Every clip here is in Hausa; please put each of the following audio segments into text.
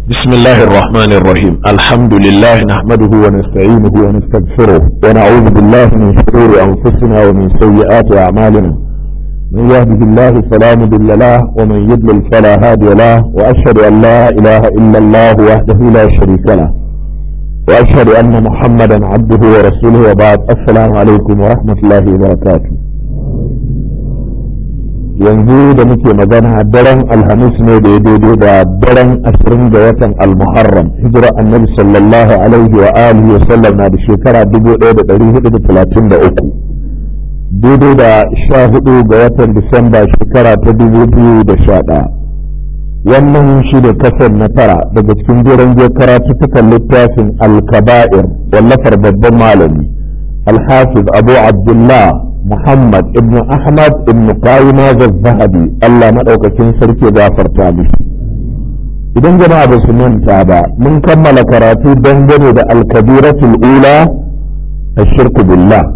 بسم الله الرحمن الرحيم الحمد لله نحمده ونستعينه ونستغفره ونعوذ بالله من شرور أنفسنا ومن سيئات أعمالنا من يهده الله فلا مضل له ومن يضلل فلا هادي له وأشهد أن لا إله إلا الله وحده لا شريك له وأشهد أن محمدا عبده ورسوله وبعد السلام عليكم ورحمة الله وبركاته yanzu da muke magana daren alhamis ne da ya daidai da daren ashirin da watan almuharram hijira annabi sallallahu alaihi wa alihi wa sallam na da shekara dubu ɗaya da ɗari hudu da talatin da uku daidai da sha hudu ga watan disamba shekara ta dubu biyu da sha ɗaya wannan shi ne kasar na tara daga cikin jiran je karatuttukan littafin alkaba'ir wallafar babban malami alhafiz abu abdullah Muhammad ibn Ahmad ibn Qayyima zahabi Allah madaukakin sarki gafarta mishi idan jama'a ba su manta ba mun kammala karatu dangane da alkabiratul ula ashirku billah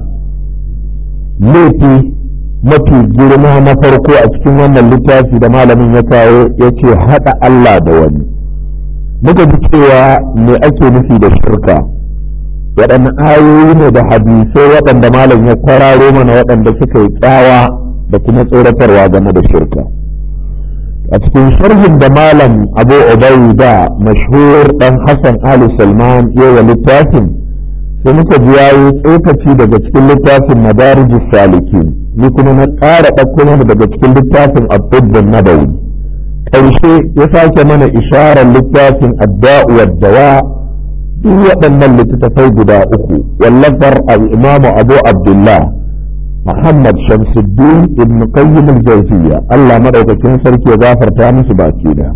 laifi mafi girma na farko a cikin wannan littafi da malamin ya kawo ya ce haɗa Allah da wani muka ji cewa me ake nufi da shirka waɗanne ayoyi ne da hadisai waɗanda malam ya kwararo mana waɗanda suka yi tsawa da kuma tsoratarwa game da shirka a cikin sharhin da malam abu ubai da mashhur dan hassan ali salman yawa littafin sai muka ji yayi tsokaci daga cikin littafin madarijus salikin ni kuma na ƙara ɗauko mana daga cikin littafin abdul nabawi ƙarshe ya sake mana isharar littafin adda'u wad dawa duk waɗannan littattafai guda uku wallafar al-imamu abu abdullah muhammad shamsuddin ibn qayyim al-jawziyya Allah madaukakin sarki ya gafarta musu baki da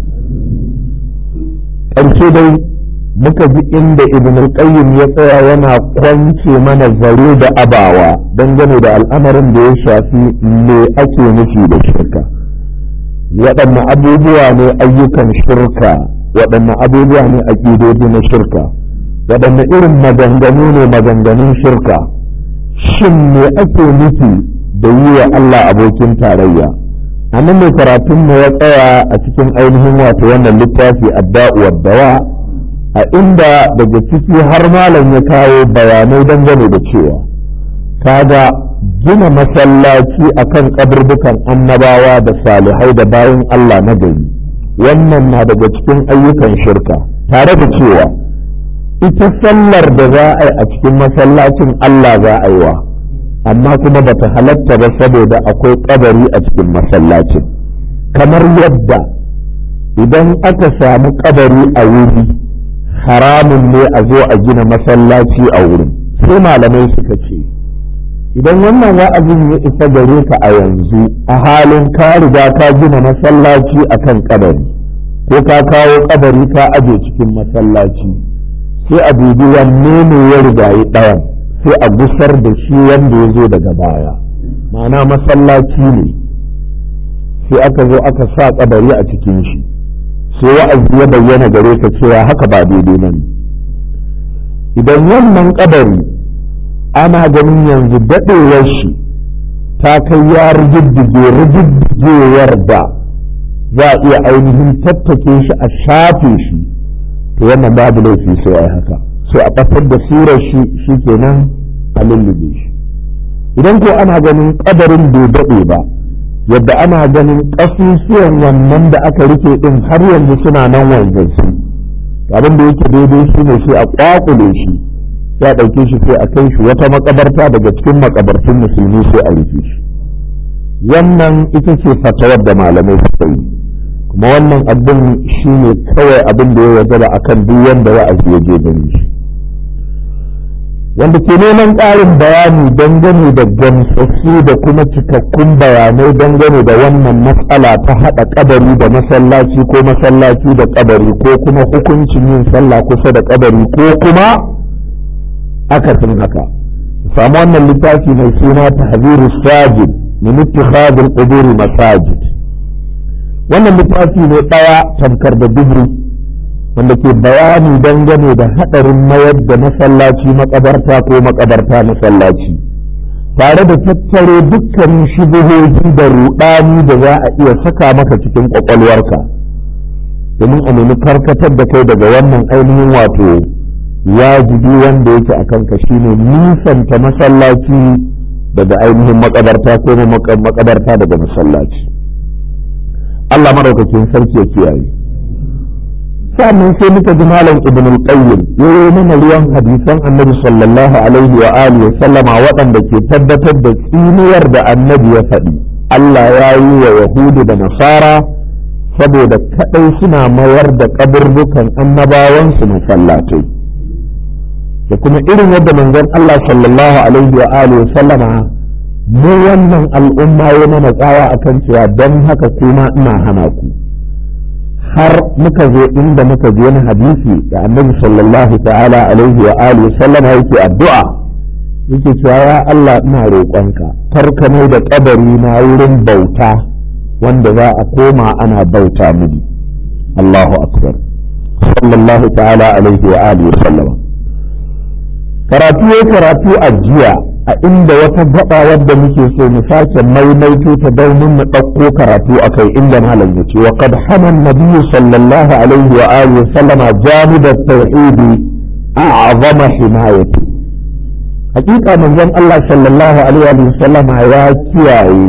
ƙarshe dai muka ji inda ibn al-qayyim ya tsaya yana kwance mana zare da abawa dangane da al'amarin da ya shafi me ake nufi da shirka waɗanne abubuwa ne ayyukan shirka waɗanne abubuwa ne aƙidodi na shirka waɗanne irin maganganu ne maganganun shirka shin me ake nufi da yi wa Allah abokin tarayya a nan mai karatun mu ya tsaya a cikin ainihin wato wannan littafi adda'u dawa a inda daga ciki har malam ya kawo bayanai dangane da cewa kaga gina masallaci akan kaburbukan annabawa da salihai da bayan Allah na gari wannan na daga cikin ayyukan shirka tare da cewa ita sallar da za a yi a cikin masallacin Allah za a yi wa amma kuma ba ta halatta ba saboda akwai kabari a cikin masallacin kamar yadda idan aka samu kabari a wuri haramun ne a zo a gina masallaci a wurin sai malamai suka ce idan wannan wa'azin ya isa gare ka a yanzu a halin ka riga ka gina masallaci akan kabari ko ka kawo kabari ka aje cikin masallaci sai a dubi wanne ne ya rigayi ɗayan sai a gusar da shi wanda ya zo daga baya ma'ana masallaci ne sai aka zo aka sa kabari a cikin shi sai wa'azi ya bayyana gare ka cewa haka ba daidai nan idan wannan kabari ana ganin yanzu daɗewar shi ta kai ya rijiddige rijiddigewar da za a iya ainihin tattake shi a shafe shi to wannan babu laifi sai ai haka sai a ɓatar da surar shi shi kenan a lullube shi idan ko ana ganin ƙadarin bai daɗe ba yadda ana ganin ƙasusuwan wannan da aka rike ɗin har yanzu suna nan wanzansu abin da yake daidai shi ne sai a ƙwaƙule shi sai a ɗauke shi sai a kai shi wata makabarta daga cikin makabartun musulmi sai a rufe shi wannan ita ce fatawar da malamai suka yi kuma wannan abin shi ne kawai abin da ya wajaba a kan duk wanda wa'azi ya je gare shi wanda ke neman ƙarin bayani dangane da gamsassu da kuma cikakkun bayanai dangane da wannan matsala ta haɗa kabari da masallaci ko masallaci da kabari ko kuma hukuncin yin sallah kusa da kabari ko kuma akasin haka samu wannan littafi mai suna tahziru sajid min ittikhadul qubur masajid wannan littafi ne ɗaya tamkar da dubu wanda ke bayani dangane da haɗarin mayar da masallaci makabarta ko makabarta masallaci tare da tattare dukkanin shubuhohi da ruɗani da za a iya saka maka cikin ƙwaƙwalwarka domin a nemi karkatar da kai daga wannan ainihin wato wajibi wanda yake a kanka shine nisanta masallaci daga ainihin makabarta ko makabarta daga masallaci Allah madaukakin sarki ya kiyaye sannan sai muka ji malam ibn al-qayyim yayi mana ruwan hadisan annabi sallallahu alaihi wa alihi sallama waɗanda ke tabbatar da tsiniyar da annabi ya faɗi Allah ya yi wa yahudu da nasara saboda kaɗai suna mayar da kaburbukan annabawansu masallatai da kuma irin yadda manzon Allah sallallahu alaihi wa alihi sallama mu wannan al'umma ya mana tsawa akan cewa don haka kuma ina hana ku har muka zo inda muka je wani hadisi da annabi sallallahu ta'ala alaihi wa alihi sallama yake addu'a yake cewa ya Allah ina roƙonka karka mai da kabari na wurin bauta wanda za a koma ana bauta mini Allahu akbar sallallahu ta'ala alaihi wa alihi sallama karatu ya karatu a jiya a inda wata gaba wadda muke so mu sake maimaito ta domin mu ɗauko karatu a kai inda malam ya ce wa qad hana nabiyyu sallallahu alaihi wa alihi sallama janib at-tauhid a'zama himayati hakika manzon Allah sallallahu alaihi wa sallama ya kiyaye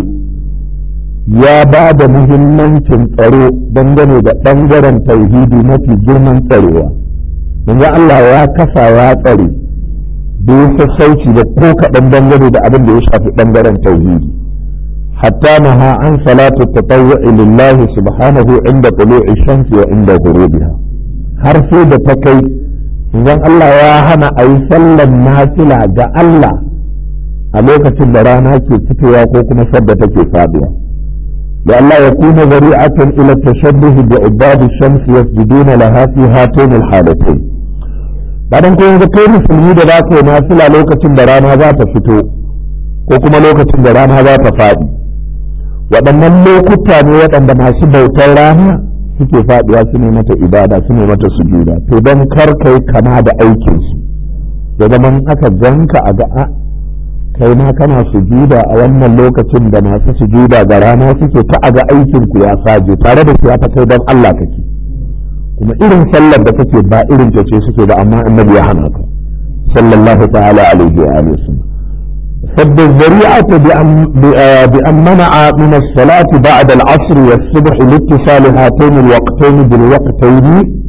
ya ba da muhimmancin tsaro dangane da ɓangaren tauhidi mafi girman tsarewa manzon Allah ya kasa ya tsare da ya sassauci da ko kaɗan dangane da abin da ya shafi ɓangaren tauhidi hatta naha an salatu tatawwu'i lillahi subhanahu inda tulu'i shamsi wa inda ghurubiha har sai da ta kai idan Allah ya hana a yi sallan nafila ga Allah a lokacin da rana ke fitowa ko kuma sadda take faduwa da Allah ya kuna zari'atan ila tashabbuh bi ibadi shamsi yasjuduna laha fi hatain al-halatayn bayan ko yanzu kai musulmi da za ka yi nafila lokacin da rana za ta fito ko kuma lokacin da rana za ta faɗi waɗannan lokuta ne waɗanda masu bautar rana suke faɗuwa su ne mata ibada su ne mata sujuda to don kar kai kama da aikinsu da zaman aka ganka a ga kai ma kana sujuda a wannan lokacin da masu sujuda ga rana suke ka a ga aikinku ya saje tare da shi ya kai don Allah kake kuma irin sallar da kake ba irin ta ce suke ba amma annabi ya hana ka sallallahu ta'ala alaihi wa alihi wasallam سد الذريعة بأن منع من الصلاة بعد العصر والصبح لاتصال هاتين الوقتين بالوقتين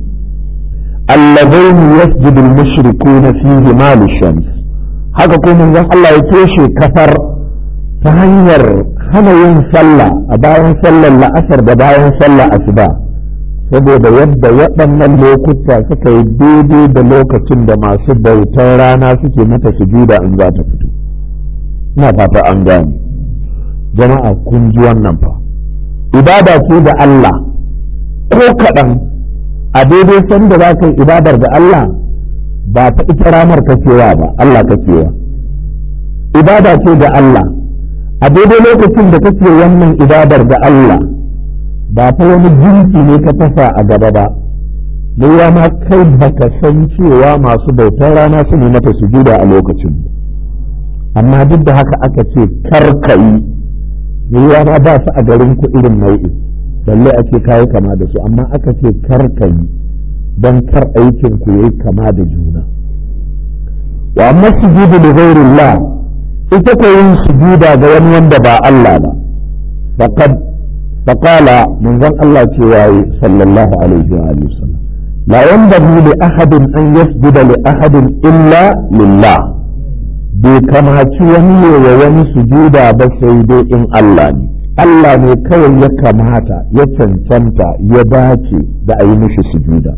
اللذين يسجد المشركون فيهما للشمس haka ko manzon Allah ya toshe kafar ta hanyar hana yin sallah a bayan sallar la'asar da bayan sallar asuba saboda yadda waɗannan lokuta suka yi daidai da lokacin da masu bautar rana suke mata sujuda in za ta fito ina fata an gane jama'a kun ji wannan fa ibada ce da Allah ko kaɗan a daidai sanda za ka yi ibadar da Allah ba ta ita ranar kacewa ba Allah kacewa ibada ce da Allah a daidai lokacin da kake wannan ibadar da Allah ba ta wani jinsi ne ka tasa a gaba ba lura ma kai baka san cewa masu bautar rana su ne mata sujuda a lokacin amma duk da haka aka ce karkayi lura ma ba su a garin ku irin nau'i balle a ce kayi kama da su amma aka ce karkayi don kar aikin ku yayi kama da juna wa amma sujudu li ghairillah ita ko yin sujuda ga wani wanda ba Allah ba faqad faqala manzon Allah cewa صلى الله عليه وآله وسلم لا ينبغي لأحد أن يسجد لأحد إلا لله bai kamaci wani wa wani sujuda ba sai dai in Allah ne Allah ne kawai ya kamata ya cancanta ya dace da a yi mishi sujuda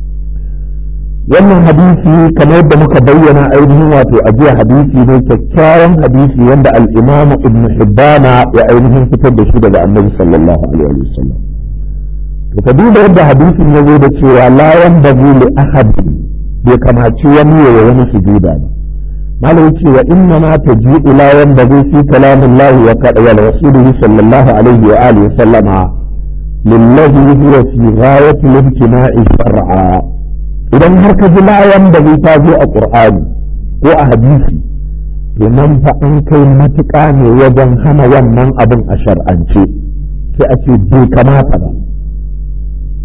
wannan hadisi kamar yadda muka bayyana ainihin wato a jiya hadisi ne kyakkyawan hadisi wanda al-imam ibn hibbana ya ainihin fitar da shi daga annabi sallallahu alaihi wasallam to ka duba yadda hadisin ya zo da cewa la yanbaghi li ahad bai kamaci wani ya wani sujuda ba malam yace wa inna ma taji'u la yanbaghi fi kalamillahi wa qala rasulihi sallallahu alaihi wa alihi wasallama lillazi huwa fi ghayati al-imtina'i shar'a idan har ka ji layan da zai ta zo a ƙur'ani ko a hadisi to nan fa an kai matuƙa ne wajen hana wannan abin a shar'ance sai a ce bai kamata ba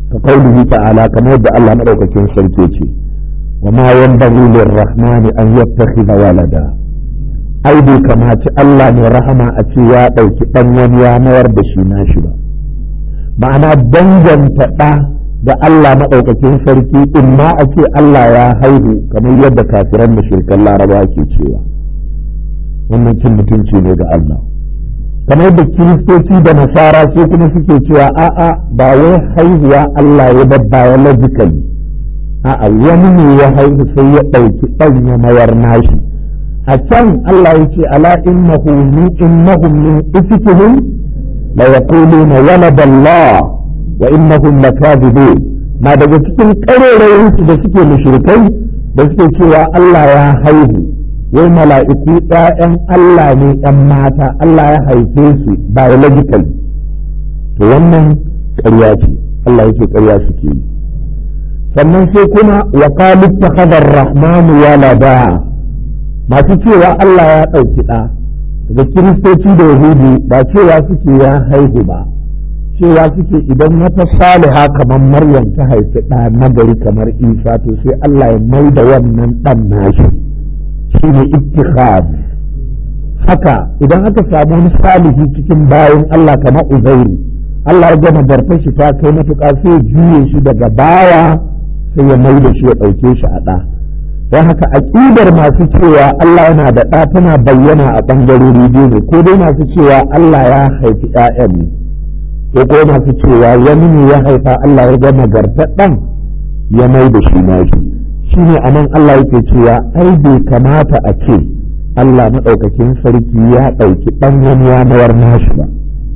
ka kaulihi ta'ala kamar yadda Allah madaukakin sarki ce wa ma yanbaghi lirrahmani an yattakhidha walada ai bai kamaci Allah ne rahama a ce ya ɗauki ɗan wani ya mayar da shi nashi ba ma'ana danganta ɗa da Allah maɗaukakin sarki in ma a ce Allah ya haihu kamar yadda kafiran mashirkan laraba ke cewa wannan cin mutunci ne ga Allah kamar yadda kiristoci da nasara su kuma suke cewa a'a ba wai haihuwa Allah ya ba biologically a'a wani ne ya haihu sai ya ɗauki ɗan ya mayar nashi a can Allah ya ce ala innahu min innahum min ifkihim la yaquluna walada Allah wa innahum lakadibun na daga cikin ƙarerayin su da suke mushrikai da suke cewa Allah ya haihu wai mala'iku ƴaƴan Allah ne ƴan mata Allah ya haife su biological to wannan ƙarya ce Allah yake ƙarya suke yi sannan sai kuma wa qalu ittakhadha ar-rahmanu walada masu cewa Allah ya ɗauki ɗa daga kiristoci da yahudu ba cewa suke ya haihu ba cewa suke idan wata saliha kamar maryam ta haifi ɗa nagari kamar isa to sai Allah ya mai da wannan ɗan nashi shi ne ittikhad haka idan aka samu wani salihi cikin bayan Allah kamar uzairu Allah ya gama garfar shi ta kai matuƙa sai ya juye shi daga baya sai ya mai da shi ya ɗauke shi a ɗa don haka aƙidar masu cewa Allah yana da ɗa tana bayyana a ɓangarori biyu ne ko dai masu cewa Allah ya haifi ‘ya'yan ne ko ko masu cewa wani ne ya haifa Allah ya ga nagartar ɗan ya mai da shi nashi shi ne a nan Allah yake cewa ai bai kamata a ce Allah maɗaukakin sarki ya ɗauki ɗan wani ya mayar nashi ba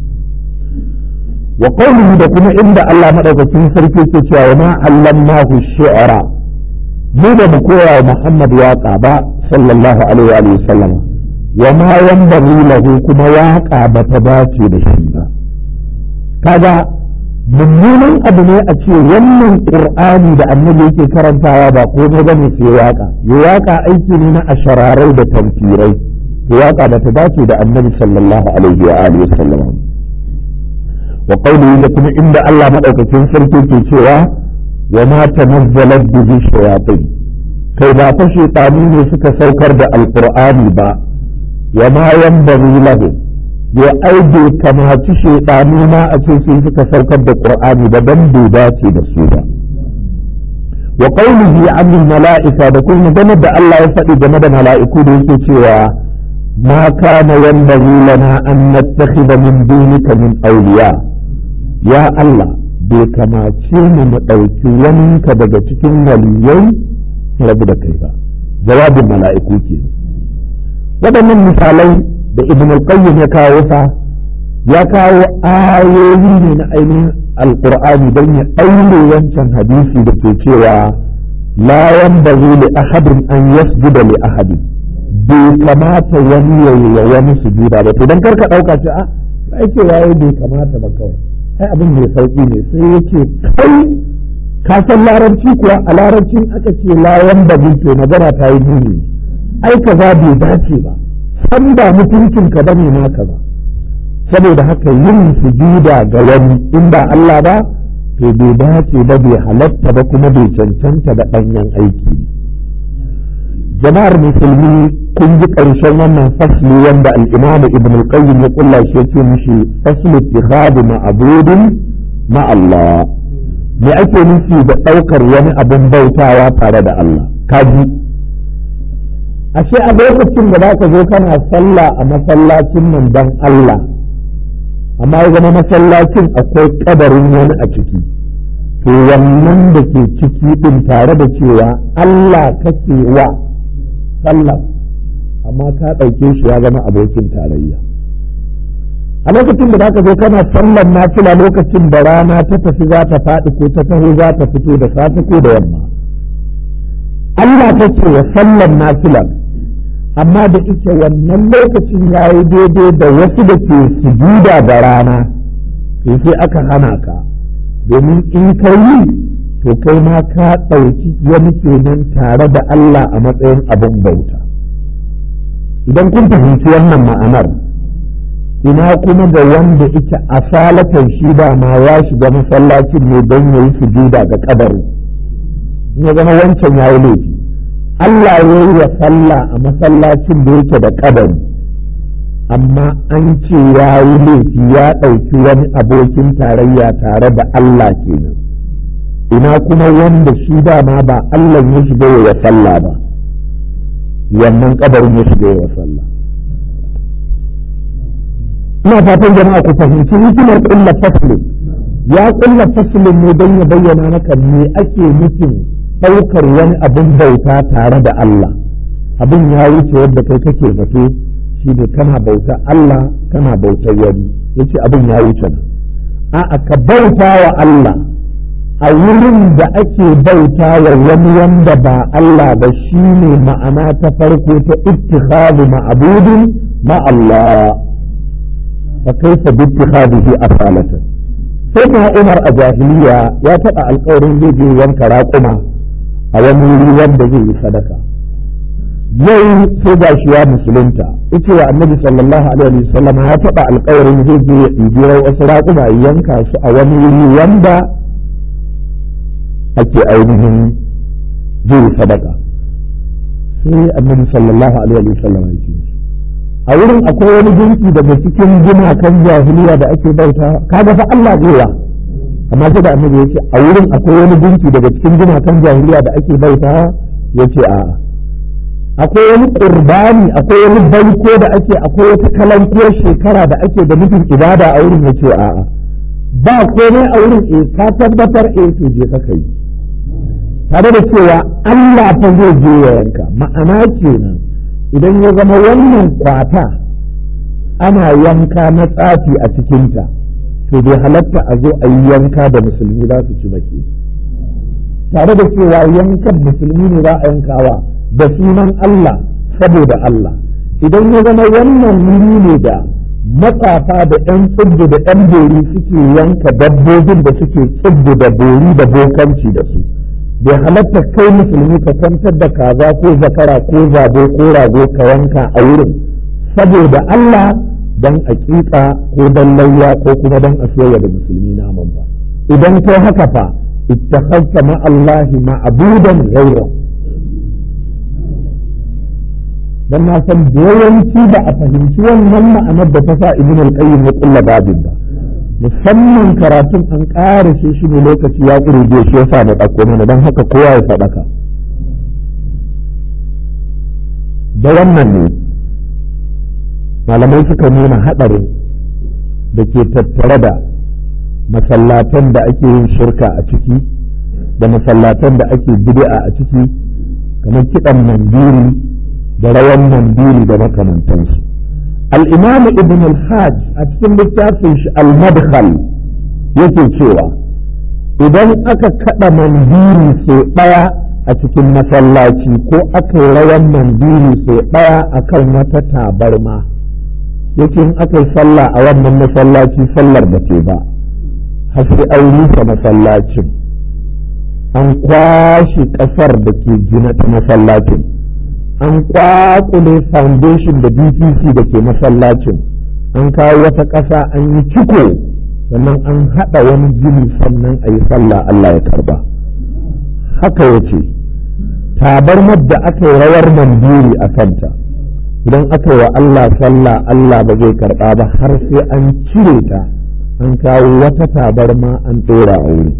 wa da kuma inda Allah maɗaukakin sarki ke cewa ma allamnahu shi'ra mu da mu koya wa Muhammad waƙa ba sallallahu alaihi wa sallama wa ma yanbaghi lahu kuma waƙa ba ta dace da shi ba kaga mummunan abu ne a ce wannan qur'ani da annabi yake karantawa ba komai bane sai waƙa yi waƙa aiki ne na ashararai da tamfirai waƙa ba ta dace da annabi sallallahu alaihi wa alihi wa sallama wa qawlihi da kuma inda Allah madaukakin sarki ke cewa وما تنزلت به الشياطين kai ba fa shaitanu ne suka saukar da alkur'ani ba wa ma yanbaghi lahu ya aibe kamaci shaitanu ma a ce sai suka saukar da qur'ani ba dan bai dace da su ba wa qawlihi an mala'ika da kuma game da Allah ya faɗi game da mala'iku da yake cewa ma kana yanbaghi lana an nattakhidha min dunika min awliya ya Allah bai kamace mu mu ɗauki waninka daga cikin waliyai rabu da kai ba jawabin mala'iku ke waɗannan misalai da ibn al-qayyim ya kawo sa ya kawo ayoyi ne na ainihin alqur'ani don ya ɗaure wancan hadisi da ke cewa la yanbaghi li ahadin an yasjuda li ahadin bai kamata wani yayi wa wani sujuda ba to dan karka ɗauka ce a ai cewa bai kamata ba kawai ai abin mai sauƙi ne sai ya ce kai ka san larabci kuwa a larabcin aka ce layan bagin to magana ta yi nuni ai kaza bai dace ba san ba mutuncin ka bane ma kaza saboda haka yin sujuda ga wani in ba Allah ba to bai dace ba bai halatta ba kuma bai cancanta da ɗanyen aiki jama'ar musulmi kun ji ƙarshen wannan fasli wanda al'imamu ibn al-qayyim ya kulla shi ya ce mishi faslu ittikhadu ma'budin ma Allah me ake nufi da ɗaukar wani abin bautawa tare da Allah kaji ashe a lokacin da zaka zo kana sallah a masallacin nan dan Allah amma ya zama masallacin akwai kadarin wani a ciki to wannan da ke ciki din tare da cewa Allah kake wa sallah amma ka ɗauke shi ya zama abokin tarayya a lokacin da zaka zo kana sallar nafila lokacin da rana ta tafi za ta faɗi ko ta taho za ta fito da safe ko da yamma Allah kake wa sallar nafila amma da ita wannan lokacin ya yi daidai da wasu da ke sujuda da rana to sai aka hana ka domin in ka yi to kai ma ka ɗauki wani kenan tare da Allah a matsayin abin bauta idan kun fahimci wannan ma'anar ina kuma ga wanda ita asalatan shi ma ya shiga masallacin ne don ya yi sujuda ga kabari ya zama wancan ya yi laifi Allah ya yi wa sallah a masallacin da yake da kabari amma an ce ya yi laifi ya ɗauki wani abokin tarayya tare da Allah kenan ina kuma wanda shi dama ba Allah ya shiga wa sallah ba wannan kabarin ya shiga wa sallah ina fatan jama'a ku fahimci hikimar ƙulla faslin ya ƙulla faslin ne don ya bayyana maka me ake nufin ɗaukar wani abin bauta tare da Allah abin ya wuce yadda kai kake zato shi ne kana bauta Allah kana bautar wani yace abin ya wuce nan a'a ka bauta wa Allah a wurin da ake bauta wa wani wanda ba Allah ba shi ne ma'ana ta farko ta ittikhadu ma'budin ma Allah fa kaifa bi ittikhadihi asalatan sai kuma Umar a jahiliya ya taɓa alƙawarin zai je yanka raƙuma a wani wuri wanda zai yi sadaka yau sai ga shi ya musulunta yace wa annabi sallallahu alaihi wasallam ya taɓa alƙawarin zai je ya ɗibi wasu raƙuma ya yanka su a wani wuri wanda ake ainihin zai sadaka sai annabi sallallahu alaihi wasallam ya ce a wurin akwai wani gunki daga cikin gumakan jahiliya da ake bauta kaga fa Allah zai amma sai da annabi ya ce a wurin akwai wani gunki daga cikin gumakan jahiliya da ake bauta ya ce a akwai wani qurbani akwai wani baiko da ake akwai wata kalankuwar shekara da ake da nufin ibada a wurin ya ce a ba komai a wurin eh ka tabbatar eh to je ka kai tare da cewa Allah fa zai je ya yanka ma'ana kenan idan ya zama wannan kwata ana yanka na tsafi a cikinta to bai halatta a zo a yi yanka da musulmi za su ci baki tare da cewa yankan musulmi ne za a yankawa da sunan Allah saboda Allah idan ya zama wannan wuri ne da matsafa da 'yan tsibbu da 'yan bori suke yanka dabbobin da suke tsibbu da bori da bokanci da su bai halatta kai musulmi ka kwantar da kaza ko zakara ko zabo ko rago ka yanka a wurin saboda Allah don aƙiƙa ko don layya ko kuma don a soya da musulmi naman ba idan kai haka fa ittakhadta ma Allah ma'budan ghayra dan na san da yawanci ba a fahimci wannan ma'anar da ta sa ibn al-qayyim ya kulla babin ba musamman karatun an ƙara shi shi ne lokaci ya ƙure shi yasa na ɗauko mana don haka kowa ya faɗaka da wannan ne malamai suka nuna haɗarin da ke tattare da masallatan da ake yin shirka a ciki da masallatan da ake bid'a a ciki kamar kiɗan mandiri da rawan mandiri da makamantansu الإمام ابن الحاج أتكلم بالتافش المدخل yake cewa idan aka kaɗa mandiri sau ɗaya a cikin masallaci ko aka yi rawan mandiri sau ɗaya a kan wata tabarma yake in aka yi sallah a wannan masallaci sallar da ce ba har sai an rufe masallacin an kwashe ƙasar da ke gina ta masallacin an kwakule foundation da dpc da ke masallacin an kawo wata ƙasa an yi ciko sannan an haɗa wani gini sannan a yi sallah Allah ya karba haka ya ce tabarmar da aka yi rawar mandiri a kanta idan aka yi wa Allah sallah Allah ba zai karba ba har sai an cire ta an kawo wata tabarma an ɗora a wuri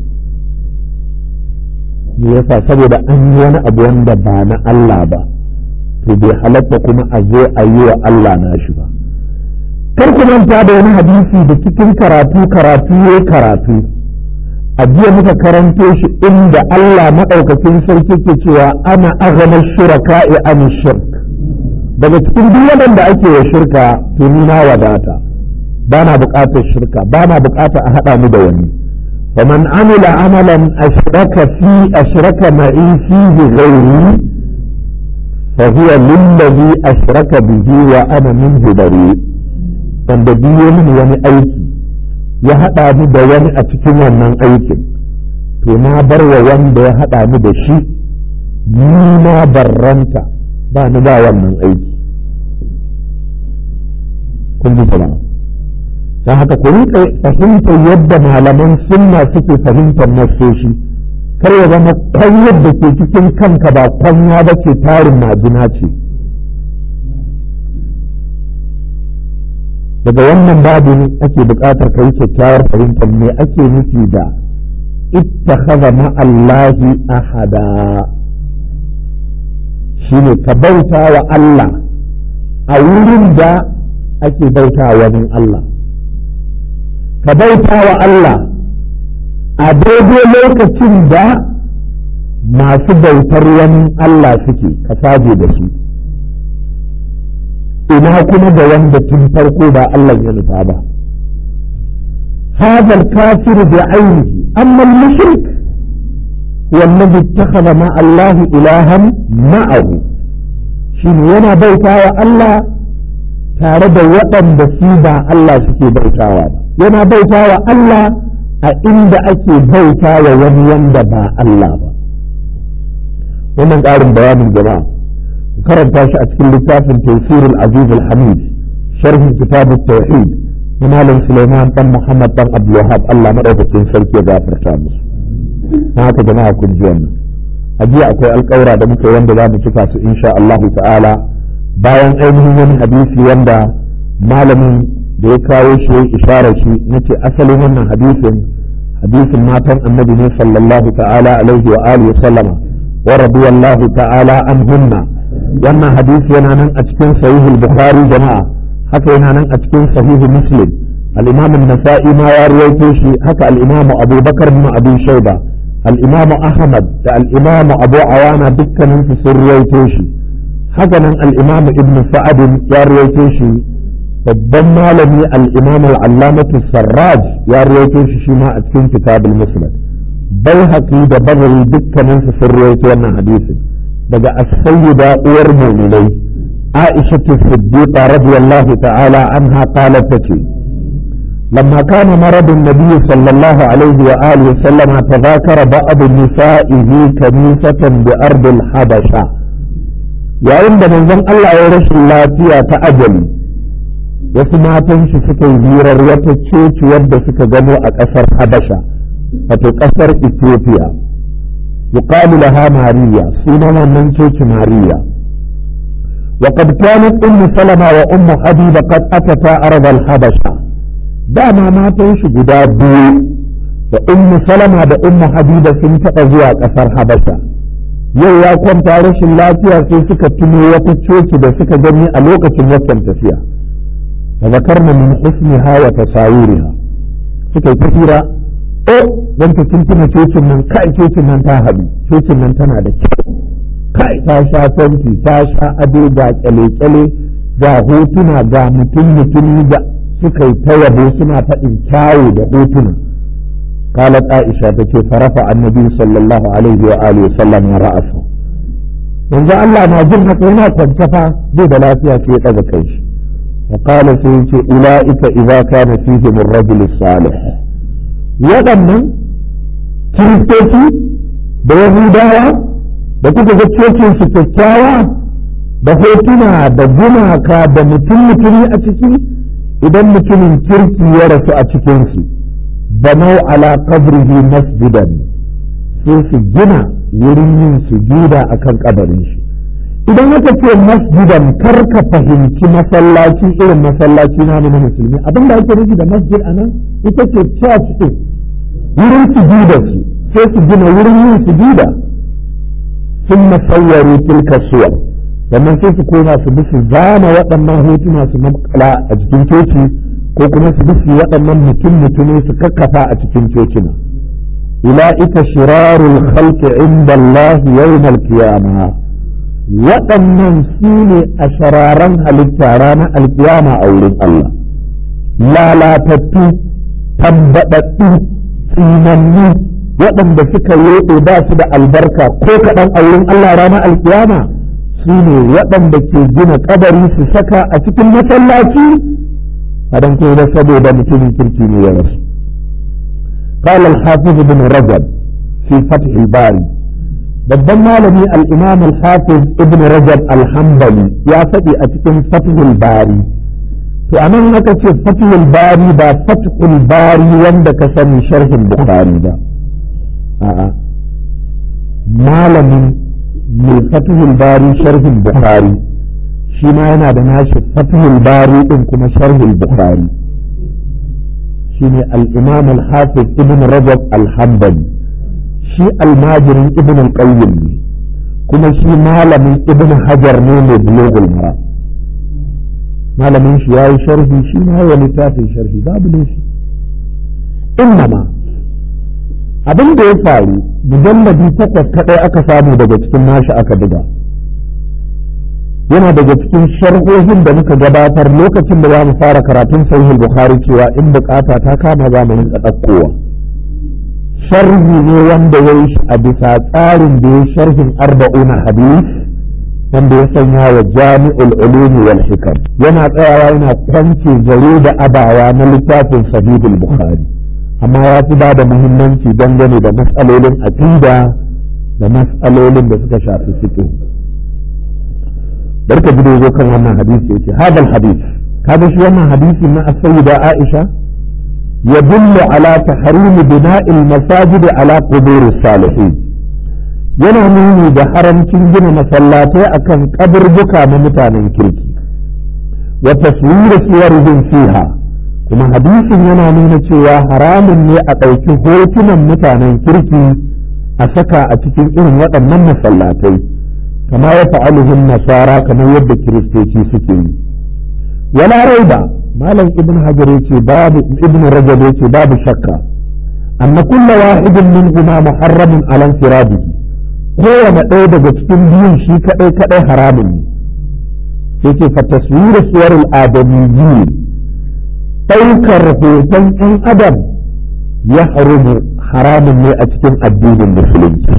me yasa saboda an yi wani abu wanda ba na Allah ba to bai halatta kuma a zo a yi wa Allah nashi ba kar ku manta da wani hadisi da cikin karatu karatu ya karatu a jiya muka karanto shi inda Allah maɗaukakin sarki ke cewa ana agana shuraka'i an shirk daga cikin duk waɗanda ake wa shirka to ni na wadata ba na buƙatar shirka ba na buƙatar a haɗa mu da wani فمن عمل عملا أشرك في أشرك معي فيه غيري فهو للذي أشرك به وأنا منه بريء wanda biyo min wani aiki ya haɗa ni da wani a cikin wannan aikin to na bar wa wanda ya haɗa ni da shi ni na barranta ba ni ba wannan aiki kun ji jama'a don haka ku rinka fahimtar yadda malaman sunna suke fahimtar nassoshi kar ya zama kwanyar da ke cikin kanka ba kwanya ba ce tarin majina ce daga wannan babu ake buƙatar ka yi kyakkyawar fahimtar me ake nufi da ittakhadha ma'allahi ahada shine ka bauta wa Allah a wurin da ake bauta wa wani Allah ka bauta wa Allah a daidai lokacin da masu bautar wani Allah suke ka saje da su ina kuma ga wanda tun farko ba Allah ya nufa ba هذا الكافر بعينه أما المشرك هو الذي اتخذ مع الله إلها معه شنو ينا بيتا الله تارد وطن بسيبا الله سكي بيتا ينا بيتا الله أعند أكي بيتا وين با الله wannan ƙarin bayanin jama'a karanta shi a cikin littafin tafsir al-aziz al-hamid sharhin kitab at-tauhid na malam Sulaiman dan Muhammad dan Abdul Wahab Allah madaukakin sarki ya gafarta musu na haka jama'a kun ji wannan a jiya akwai alƙawura da muke wanda za mu cika su insha Allah ta'ala bayan ainihin wani hadisi wanda malamin da ya kawo shi ya isharar shi nace asalin wannan hadisin hadisin matan annabi ne sallallahu ta'ala alaihi wa alihi wa sallama wa radiyallahu ta'ala anhunna wannan hadisi yana nan a cikin sahihul bukhari jama'a haka yana nan a cikin sahihu muslim al-imam an-nasa'i ma ya rawaito shi haka al-imam abu bakar bin abi shayba al-imam ahmad da al-imam abu awana dukkanin su sun rawaito shi haka nan al-imam ibn sa'ad ya rawaito shi babban malami al-imam al-allamatu sarraj ya rawaito shi shi ma a cikin kitab al-musnad bai haƙi da bagari dukkanin su sun rawaito wannan hadisin daga as-sayyida uwar mu'minai عائشة الصديقة رضي الله تعالى عنها قالت تتي لما كان مرض النبي صلى الله عليه وآله وسلم تذاكر بعض نسائه كنيسة بأرض الحبشة يا عند من ذن الله يرش الله فيها تأجل وسمع تنشي سكي زيرر وتتشيش ود سكي جنو أكسر حبشة فتكسر إثيوبيا يقال لها ماريا سينما من ماريا وقد كانت أم سلمة وأم حبيبة قد أتتا أرض الحبشة داما ما تنشي قداد وأم سلمة وأم حبيبة سنتقى زوا أثر حبشة yau ya kwanta rashin lafiya sai suka tuno wata coci da suka gani a lokacin waccan tafiya da zakarna min husniha wa tasawiriha suka yi ta hira o don ta tuntuna cocin nan kai cocin nan ta haɗu cocin nan tana da kyau kai ta sha fenti ta sha ado ga kyale-kyale ga hotuna ga mutum-mutumi da suka yi ta yabo suna faɗin kyawu da hotuna قالت عائشة تكي فرفع النبي صلى الله عليه وآله وسلم رأسه من جاء الله ما جنة هنا تنكفى بيد لا فيها في قذكيش وقال سيدي أولئك إذا كان فيهم الرجل الصالح يغنى كريستوسي بيهودايا da kuka ga cocin su kyakkyawa da hotuna da gumaka da mutum mutumi a ciki idan mutumin kirki ya rasu a cikinsu banau ala qabrihi masjidan sai su gina wurin yin sujuda akan kabarin shi idan aka ce masjidan kar ka fahimci masallaci irin masallaci na na musulmi abin da ake nufi da masjid anan ita ce church din wurin sujuda su sai su gina wurin yin sujuda ثم صوروا تلك الصور sannan sai su koma su bi su zama waɗannan hotuna su makala a cikin coci ko kuma su bi su waɗannan mutum mutune su kakkafa a cikin cocina ula'ika shirarul khalqi inda Allah yawmal qiyama waɗannan su ne a shararan halitta ranar alkiyama a wurin Allah lalatattu tambaɗaɗɗu tsinannu waɗanda suka yoɗe ba su da albarka ko kaɗan a wurin Allah ranar alkiyama su ne waɗanda ke gina kabari su saka a cikin masallaci a dan da saboda mutumin kirki ne ya rasu قال الحافظ بن رجب في فتح الباري babban malami al-imam al-hafiz ibn rajab al-hanbali ya faɗi a cikin fathul bari to anan aka ce fatihul bari ba fatihul bari wanda ka sani sharhin bukhari ba a'a malamin mai fatihul bari sharhin bukhari shi ma yana da nashi fatihul bari din kuma sharhin bukhari shine al-imam al-hafiz ibn rajab al-hanbali shi almajirin ibn al-qayyim ne kuma shi malamin ibn hajar ne mai bulugul mara malamin shi yayi sharhi shi ma ya littafin sharhi babu ne shi innama abin da ya faru mujalladi takwas kadai aka samu daga cikin nashi aka buga yana daga cikin sharhohin da muka gabatar lokacin da za mu fara karatun sahih bukhari cewa in bukata ta kama zamanin ɗaukowa sharhi ne wanda ya yi a bisa tsarin da ya sharhin arba'una hadis wanda ya sanya wa jami'ul ulumi wal hikam yana tsayawa yana kwance zare da abawa na littafin sahihul bukhari amma ya fi ba da muhimmanci dangane da matsalolin aqida da matsalolin da suka shafi fiqh barka ji zo kan wannan hadisi yace hadal hadis kaga shi wannan hadisi na as-sayyida Aisha يدل على تحريم بناء المساجد على قبور الصالحين yana nuni da haramcin gina masallatai akan kaburbuka na mutanen kirki wa taswira suwarihim fiha kuma hadisin yana nuna cewa haramun ne a ɗauki hotunan mutanen kirki a saka a cikin irin waɗannan masallatai kama ya fa'aluhun nasara kamar yadda kiristoci suke yi wala raiba malam ibn hajar yace babu ibn rajab yace babu shakka anna kullu wahidin minhuma muharramun ala infiradihi kowane ɗaya daga cikin biyun shi kadai kadai haramun ne yace fa taswiru suwarul adamiyyin ɗaukar hoton ɗan adam ya harumu haramun ne a cikin addinin musulunci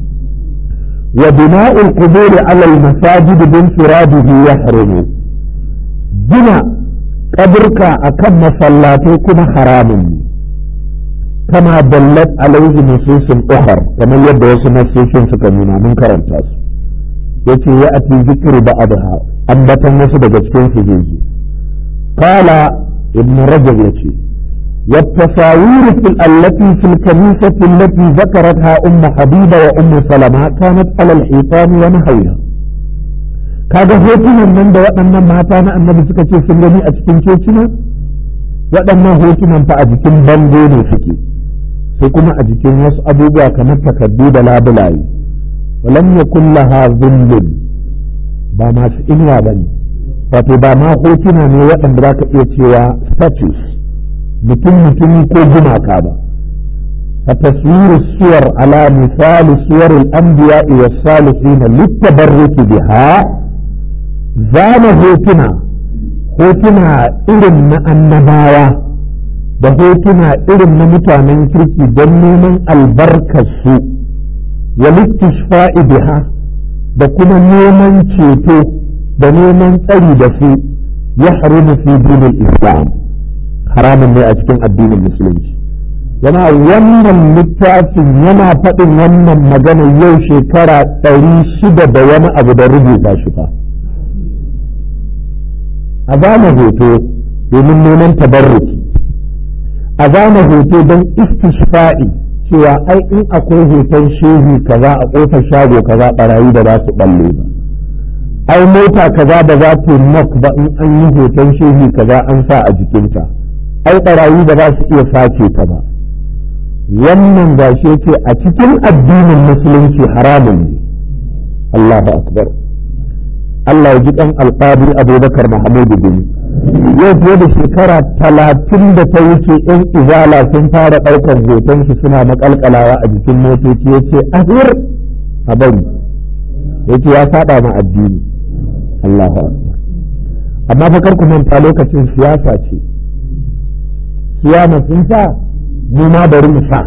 wa bina'ul quburi ala al-masajid bi infiradihi yahrumu gina kaburka a kan masallatai kuma haramun ne kama dallat alaihi nususin ukhar kamar yadda wasu nasoshin suka nuna mun karanta su yace ya ati zikru ba'daha ambatan wasu daga cikin su zai zo qala ibn rajab yace والتصاوير في التي في الكنيسة التي ذكرتها أم حبيبة وأم سلمة كانت على الحيطان ونحوها kaga hotunan nan da waɗannan mata na annabi suka ce sun gani a cikin cocina waɗannan hotunan fa a jikin bango ne suke sai kuma a jikin wasu abubuwa kamar takardu da labulaye walam yakun laha zullun ba masu inuwa ba ne wato ba ma hotuna ne waɗanda za ka iya cewa status mutum mutumi ko gumaka ba فتصوير الصور على مثال صور الأنبياء والصالحين للتبرك بها zana hotuna hotuna irin na annabawa da hotuna irin na mutanen kirki don neman albarkarsu walittishfa'i biha da kuma neman ceto da neman tsari da su ya haramu fi dinin islam haramun ne a cikin addinin musulunci yana wannan littafin yana faɗin wannan magana yau shekara ɗari shida da wani abu da rubuta shi fa a zama hoto domin neman tabarruki a zama hoto don istishfa'i cewa ai in akwai hoton shehu kaza a kofar shago kaza barayi da za su balle ba ai mota kaza da za ta nok ba in an yi hoton shehu kaza an sa a jikinta ai barayi da za su iya sace ta ba wannan gashi ce a cikin addinin musulunci haramun ne Allahu akbar Allah ya ji ɗan alƙadi abubakar Mahamudu bin yau fiye da shekara talatin da ta wuce ‘yan izala sun fara ɗaukar hotonsu suna maƙalƙalawa a jikin motoci ya ce ahir a bari ya ce ya saɓa ma addini Allahu akbar amma fa kar ku manta lokacin siyasa ce siyama sun sa mu ma bari mu sa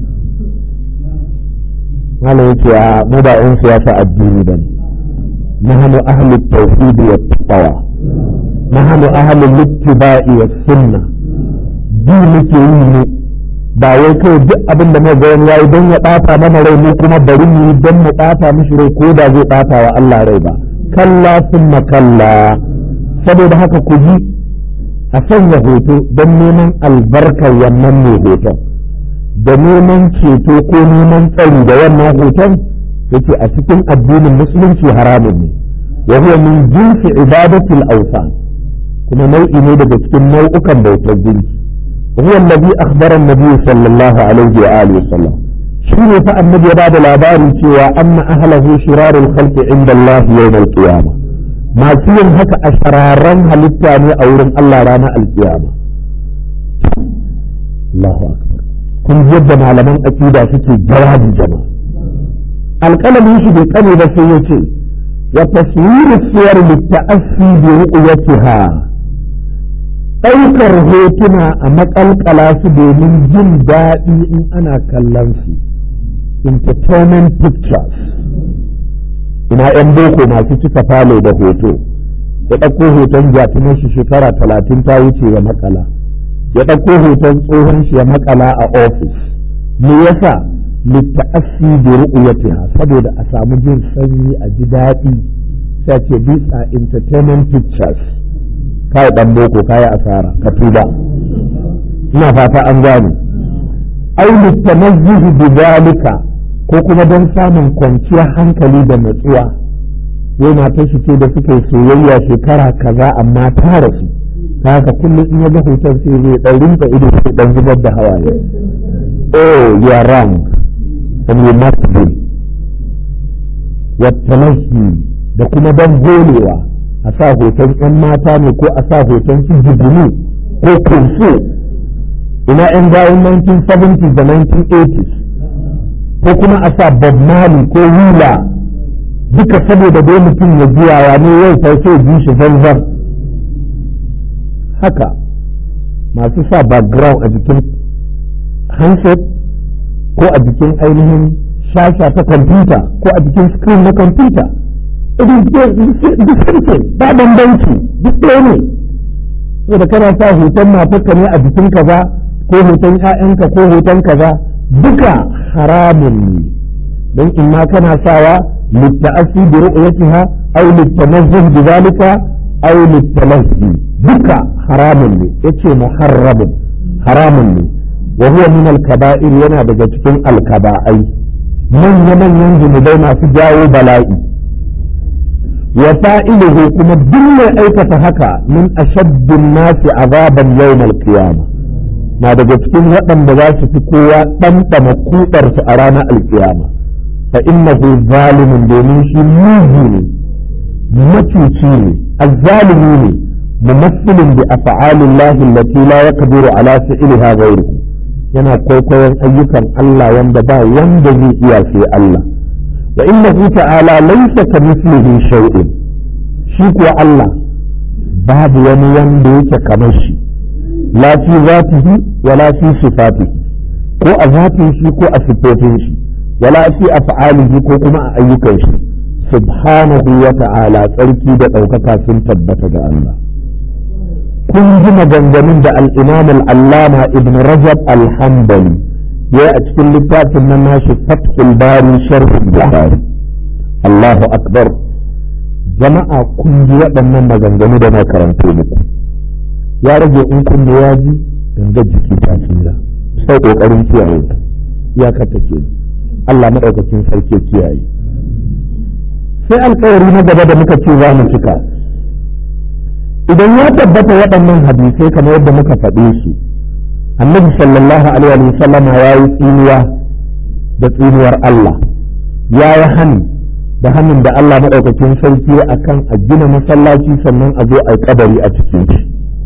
malam ya ce mu ba ‘yan siyasa addini ba ne نحن أهل التوحيد والتقوى نحن أهل الاتباع والسنة دي muke yi ne ba wai kawai duk abin da mai wani yayi don ya ɓata mana rai mu kuma bari mu yi don mu ɓata mishi rai ko da zai ɓata wa Allah rai ba kalla summa kalla saboda haka ku ji a sanya hoto don neman albarkar wannan mai hoton da neman ceto ko neman tsari da wannan hoton yake a cikin addinin musulunci haramun ne wa huwa min jinsi ibadatul awsan kuma nau'i ne daga cikin nau'ukan bautar gunki huwa alladhi akhbara an-nabi sallallahu alaihi wa alihi wasallam shi ne fa annabi ya bada labarin cewa anna ahlahu shirarul khalqi inda Allah yawm al-qiyamah masu yin haka a shararren halitta ne a wurin Allah ranar alkiyama Allahu akbar kun yadda malaman aqida suke jawabi jama'a alƙalamin shi bai kane ba sai ya ce wa taswiru siyar litta'assi bi ru'yatiha ɗaukar hotuna a maƙalƙala su domin jin daɗi in ana kallon su entertainment pictures ina yan boko masu cika falo da hoto ya ɗauko hoton jatunan shi shekara talatin ta wuce ya makala ya ɗauko hoton tsohon shi ya makala a ofis me yasa litta'assi bi ru'yatiha saboda a samu jin sanyi a ji daɗi sai ce these are entertainment pictures kai dan boko kai asara ka tuba ina fata an gane ai litanazzuhu bi zalika ko kuma don samun kwanciyar hankali da natsuwa yau matar shi ce da suka yi soyayya shekara kaza amma ta rasu ta haka kullum in ya ga hoton sai zai dan rinka ido sai dan zubar da hawaye oh you are wrong and you must be wattalahi da kuma don golewa a sa hoton yan mata ne ko a sa hoton su jigunu ko kunsu ina yan gayin 1970s da 1980s ko kuma a sa Bob Marley ko Wila duka saboda dai mutum ya jiyawa ne yau sai sai ji shi zanzan haka masu sa background a jikin handset ko a jikin ainihin shasha ta kwamfuta ko a jikin screen na kwamfuta duk ba bambanci duk ɗaya ne saboda kana sa hoton matarka ne a jikin kaza ko hoton 'ya'yanka ko hoton kaza duka haramun ne don in ma kana sawa litta'assi bi ru'yatiha aw littanazzih bi zalika aw litalazzi duka haramun ne yace muharramun haramun ne wa huwa min al-kaba'ir yana daga cikin al-kaba'ai manya manyan zunubai masu jawo bala'i wa fa'iluhu kuma duk mai aikata haka min ashaddin nasi azaban yawm al-qiyamah na daga cikin waɗanda za su fi kowa ɗanɗana kuɗarsu a ranar alkiyama fa innahu zalimin domin shi mugu ne macuci ne azzalimi ne mumassilin bi af'alillahi allati la yaqdiru ala fi'liha ghayruhu yana kwaikwayon ayyukan Allah wanda ba wanda zai iya sai Allah wa innahu ta'ala laysa kamithlihi shay'un shi kuwa Allah babu wani wanda yake kamar shi la fi zatihi wala fi sifatihi ko a zatin shi ko a sifofin shi wala fi af'alihi ko kuma a ayyukan shi subhanahu wa ta'ala tsarki da ɗaukaka sun tabbata ga Allah kun ji maganganun da al-imam al-allama ibn rajab al-hanbali ya a cikin littafin nan nashi fathul bari sharh bukhari Allahu akbar jama'a kun ji waɗannan maganganu da na karanto muku ya rage in kunne ya ji ganga jiki ta tsira sai kokarin kiyaye ta ya kata ke Allah madaukakin sarki kiyaye sai alkawari na gaba da muka ce za mu cika idan ya tabbata waɗannan hadisai kamar yadda muka faɗe su annabi sallallahu alaihi wa sallama ya yi tsinuwa da tsinuwar Allah ya yi hani da hannun da Allah maɗaukakin sarki akan a gina masallaci sannan a zo a yi kabari a cikin shi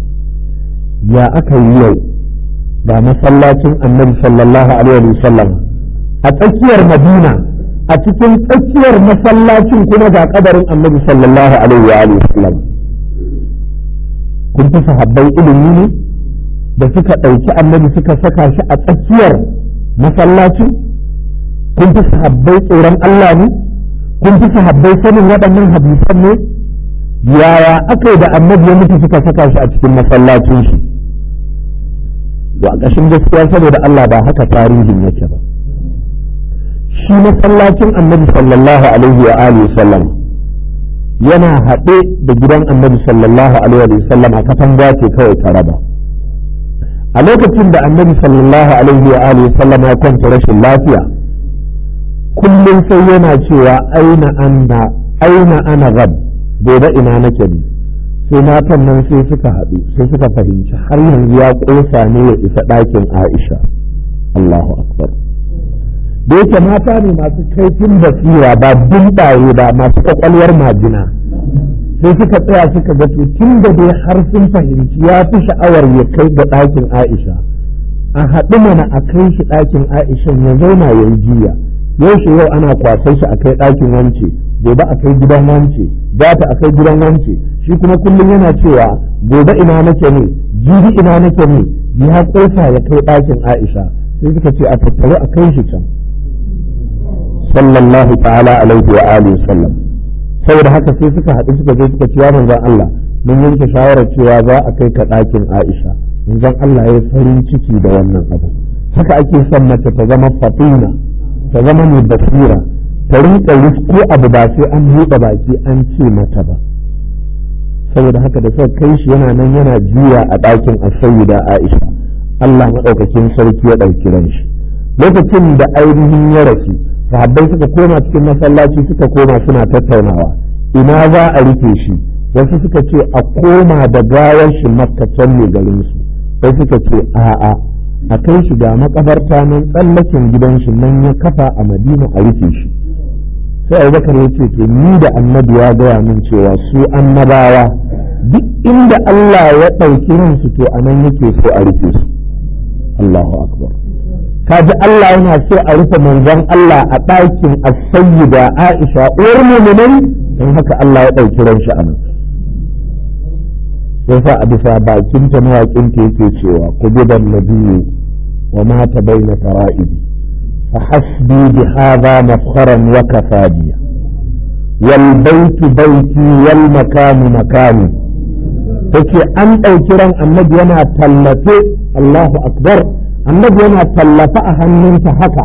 ya aka yi yau ga masallacin annabi sallallahu alaihi wa sallam a tsakiyar madina a cikin tsakiyar masallacin kuma ga kabarin annabi sallallahu alaihi wa sallam kun fi sahabbai ilimi ne da suka ɗauki annabi suka saka shi a tsakiyar masallacin kun fi sahabbai tsoron Allah ne kun fi sahabbai sanin waɗannan hadisan ne yaya aka yi da annabi ya mutu suka saka shi a cikin masallacin shi to a ƙashin gaskiya saboda Allah ba haka tarihin yake ba shi masallacin annabi sallallahu alaihi wa alihi sallam yana haɗe da gidan annabi sallallahu alaihi wa sallam a katanga ce kawai ta raba a lokacin da annabi sallallahu alaihi wa alihi sallam ya kwanta rashin lafiya kullum sai yana cewa aina anna aina ana gab gobe ina nake ne sai matan nan sai suka haɗu sai suka fahimci har yanzu ya ƙosa ne ya isa ɗakin Aisha Allahu akbar da yake mata ne masu kaifin basira ba dumbaye ba masu kwakwalwar majina sai suka tsaya suka ga to tun da dai har sun fahimci ya fi sha'awar ya kai ga ɗakin Aisha a haɗu mana a kai shi ɗakin Aisha ya zauna ya yi jiya yaushe yau ana kwasar shi a kai ɗakin wance gobe a kai gidan wance gata a kai gidan wance shi kuma kullum yana cewa gobe ina nake ne jibi ina nake ne ya kosa ya kai ɗakin Aisha sai suka ce a tattare a kai shi can sallallahu ta'ala alaihi wa alihi sallam saboda haka sai suka haɗu suka je suka ce ya manzon Allah mun yanke shawarar cewa za a kai ka ɗakin Aisha manzon Allah ya farin ciki da wannan abu haka ake son mace ta zama fatina ta zama mai basira ta rinka risko abu ba sai an buɗe baki an ce mata ba saboda haka da suka kai shi yana nan yana jiya a ɗakin da Aisha Allah maɗaukakin sarki ya ɗauki ran shi lokacin da ainihin ya rasu sahabbai suka koma cikin masallaci suka koma suna tattaunawa ina za a rufe shi wasu suka ce a koma da gawar shi makka can ne garin su sai suka ce a'a a kai shi ga makabarta nan tsallaken gidan shi nan ya kafa a madina a rufe shi sai abubakar ya ce to ni da annabi ya gaya min cewa su annabawa duk inda Allah ya ɗauki ransu to a nan yake so a rufe su Allahu akbar kaji Allah yana so a rufe manzon Allah a ɗakin as-sayyida Aisha uwar mu'minai don haka Allah ya ɗauki ran shi a nan yasa a bisa bakin ta mawaƙin ta yake cewa ku gidan nabiyyu wa mata baina fara'idi fa hasbi bi hadha mafkharan wa kafadiya wal baytu bayti wal makanu makani take an ɗauki ran annabi yana tallafe Allahu akbar annabi yana tallafa a hannunta haka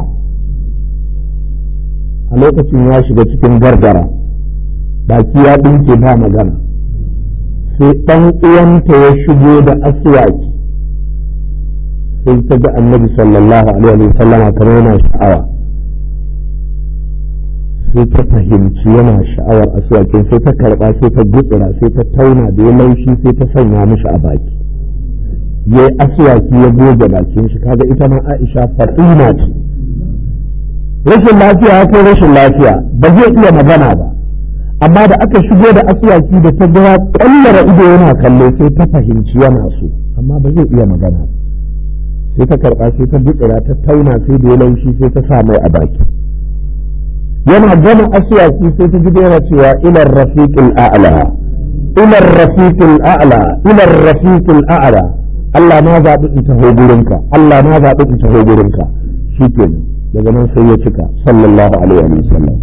a lokacin ya shiga cikin gargara baki ya ɗinke ba magana sai ɗan uwanta ya shigo da aswaki sai ta ga annabi sallallahu alaihi wa sallama kamar yana sha'awa sai ta fahimci yana sha'awar aswakin sai ta karɓa sai ta gutsura sai ta tauna da ya laushi sai ta sanya mishi a baki ya yi aswaki ya goge bakin shi kaga ita ma Aisha fatima ce rashin lafiya ya kai rashin lafiya ba zai iya magana ba amma da aka shigo da aswaki da ta ga kallara ido yana kallo sai ta fahimci yana so amma ba zai iya magana ba sai ta karba sai ta butsira ta tauna sai da ya laushi sai ta sa mai a baki yana gama aswaki sai ta ji yana cewa ilar rafiqil a'la ilar rafiqil a'la ilar rafiqil a'la Allah na zaɓi in taho gurinka Allah na zaɓi in taho gurinka shi ke daga nan sai ya cika sallallahu alaihi wa sallam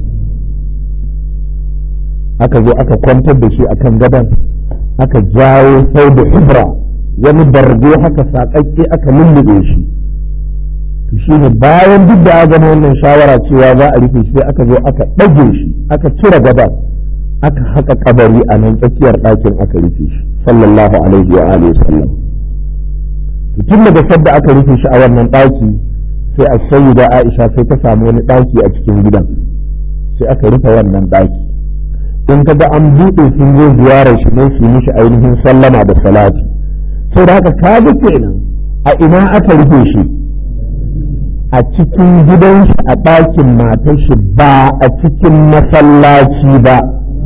aka zo aka kwantar da shi akan gaban aka jawo sau da hibra wani bargo haka saƙaƙƙe aka lullube shi to shi ne bayan duk da gama wannan shawara cewa za a rufe shi sai aka zo aka ɗage shi aka cire gaban aka haka kabari a nan tsakiyar ɗakin aka rufe shi sallallahu alaihi wa alihi sallam tun daga sadda aka rufe shi a wannan ɗaki sai a sayi da aisha sai ta samu wani ɗaki a cikin gidan sai aka rufe wannan ɗaki in ka ga an buɗe sun zo ziyarar shi ne su mishi ainihin sallama da salati sai da haka ka ga kenan a ina aka rufe shi a cikin gidan shi a ɗakin matar shi ba a cikin masallaci ba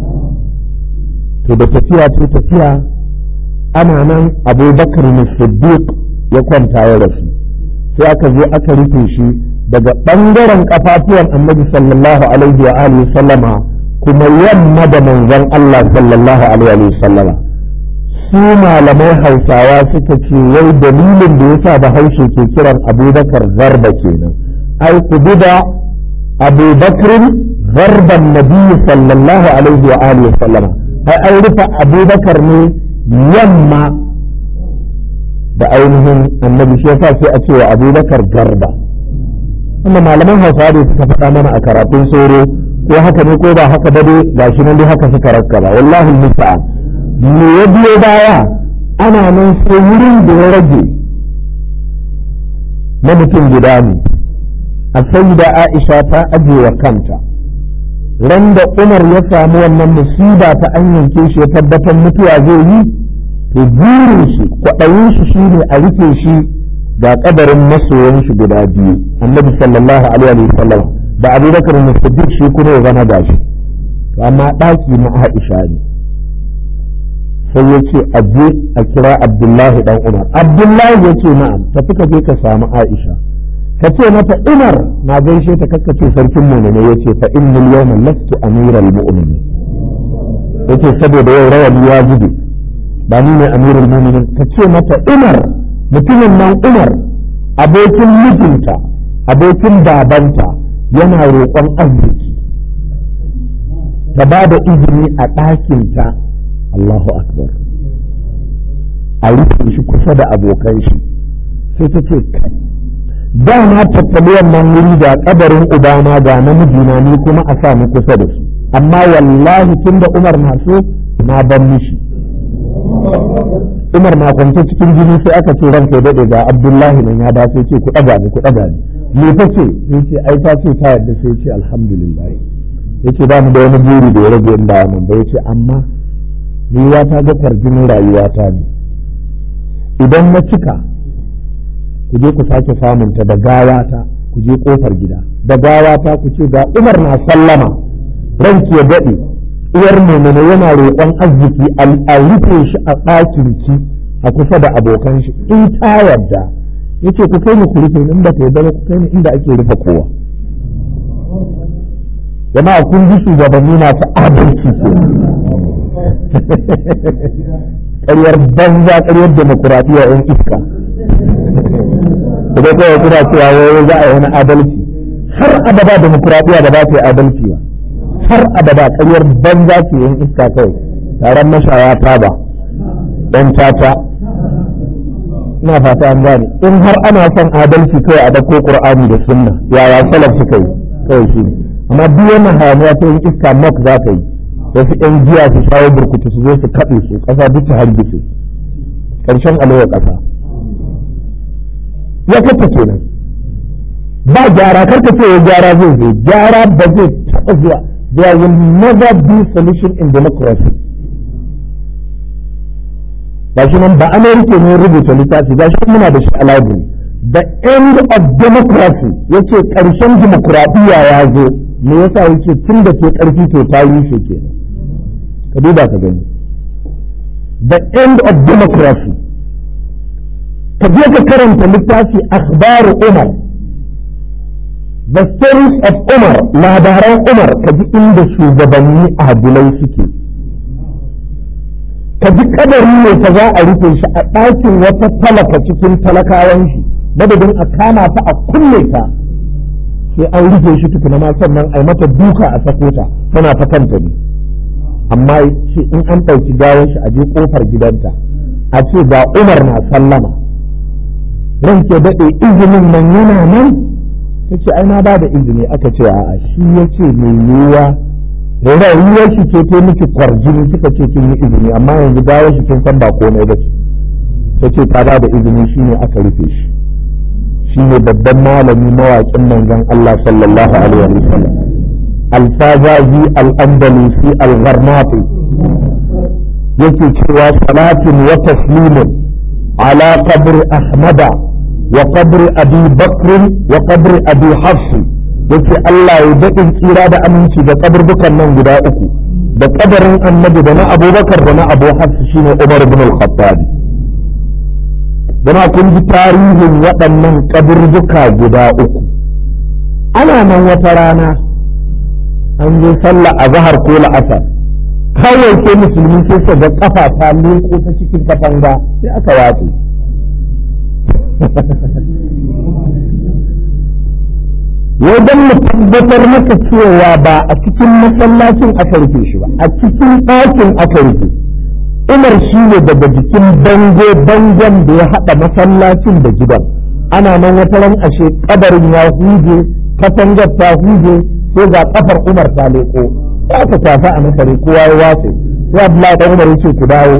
to da tafiya ta tafiya ana nan abubakar siddiq ya kwanta ya rasu sai aka zo aka rufe shi daga ɓangaren ƙafafuwan annabi sallallahu alaihi wa alihi sallama kuma yamma da manzon Allah sallallahu alaihi wa sallama su malamai hausawa suka ce wai dalilin da yasa bahaushe ke kiran abubakar garba kenan ai kubida abubakar garban nabi sallallahu alaihi wa alihi sallama ai an rufe abubakar ne yamma da ainihin annabi shi yasa sai a cewa abubakar garba amma malaman hausa da suka faɗa mana a karatun soro ko haka ne ko ba haka ba dai ga shi nan dai haka suka rakkaba wallahi musta'an me ya biyo baya ana nan sai wurin da ya rage na mutum guda ne a da Aisha ta ajiye wa kanta ran da Umar ya samu wannan musiba ta an yanke shi ya tabbatar mutuwa zai yi to burin shi kwaɗayin shi shine a rike shi ga kabarin masoyan shi guda biyu annabi sallallahu alaihi wa sallam da abubakar na siddiq shi kuma ya zama gashi to amma ɗaki na Aisha ne sai ya ce a je a kira Abdullahi dan Umar Abdullahi ya ce na'am tafi ka je ka samu Aisha ka ce mata Umar na gaishe ta kakka ce sarkin mu'mini ya ce fa innal yawma lastu amiral mu'minin yace saboda yau rawani ya zube ba ni ne amirul mu'minin ka ce mata Umar mutumin nan Umar abokin mijinta abokin babanta yana roƙon arziki ta ba da izini a ɗakinta Allahu akbar a rufe shi kusa da abokan shi sai ta ce da na tattali wannan wuri da kabarin ubana ga namijina ni kuma a sa ni kusa da su amma wallahi tun da umar na so na ban mishi umar na kwance cikin jini sai aka ce ranka daɗe ga abdullahi nan ya dace ce ku ɗaga ni ku ɗaga ni me ta ce sai ce ai ta ce ta yadda sai ce alhamdulillah ya ce ba mu da wani buri da ya rage yin da ba ya ce amma ni ya ta ga kwarjinin rayuwata ne idan na cika ku je ku sake samunta da gawata ku je kofar gida da gawata ku ce ga umar na sallama ranki ya daɗe uwar mumuna yana roƙon arziki a rufe shi a ɗakin ki a kusa da abokan shi in ta yarda yace ku kai ni ku rufe in ba ka yarda ku kai ni inda ake rufe kowa jama'a kun ji shugabanni masu adalci ke ƙaryar banza ƙaryar demokuraɗiyya yan iska da kawai kuna cewa wai za a yi wani adalci har abada demokuraɗiyya da ba ta yi adalci ba har abada ƙaryar banza ce yan iska kawai taron mashaya ta ba ɗan tata ina fata an gane in har ana son adalci kawai a dauko qur'ani da sunna yaya salaf suka yi kawai shi amma duk wannan hayaniya ta yin iska nok za ta yi wasu yan jiya su shawo burkutu su zo su kaɗe su ƙasa duk ta hargitse ƙarshen alewa ƙasa ya kata kenan ba gyara karka ce ya gyara zai zo gyara ba zai taɓa zuwa there will never be solution in democracy ba shi nan ba amerika ne rubuta littafi ba shi muna da shi a library the end of democracy yace karshen demokuraɗiyya ya zo me yasa yake tun da ke ƙarfi to ta yi shi kenan ka duba ka gani the end of democracy ka je ka karanta littafi akhbaru umar the stories of umar labaran umar ka ji inda shugabanni adilai suke ka ji kadari ne ta za a rufe shi a ɗakin wata talaka cikin talakawan shi madadin a kama ta a kulle ta sai an rufe shi tukuna ma sannan a yi mata duka a sako ta tana ta kanta ne amma ce in an ɗauki gawar shi a je ƙofar gidanta a ce ga umar na sallama ran ke daɗe izinin nan yana nan ta ce ai na ba da izini aka ce a'a shi ya ce mai yiwuwa rayuwar shi ce ta miki kwarjini kika ce kin yi izini amma yanzu gawar shi kin san ba komai ba ce ta ce ta ba da izini shine aka rufe shi shine babban malami mawaƙin manzon Allah sallallahu alaihi wa sallam alfazazi al-andalusi al-gharnati yake cewa salatun wa taslimun ala qabr ahmada wa qabr abi bakr wa qabr abi hafs yake Allah ya daɗin tsira da aminci da kaburbukan nan guda uku da kabarin annabi da na abubakar da na abu hafs shine umar ibn al-khattab jama kun ji tarihin waɗannan kaburbuka guda uku ana nan wata rana an je sallah a zahar ko la'asar kawai sai musulmi sai su ga kafa ta leko ta cikin katanga sai aka watse wajen mu tabbatar maka cewa ba a cikin masallacin aka rufe shi ba a cikin ɗakin aka rufe umar shi ne daga jikin bango bangon da ya haɗa masallacin da gidan ana nan wata ran ashe kabarin ya huje katangar ta huje sai ga kafar umar ta leko ya ka tafa a nasari kowa ya wace sai abdullahi dan umar yace ku dawo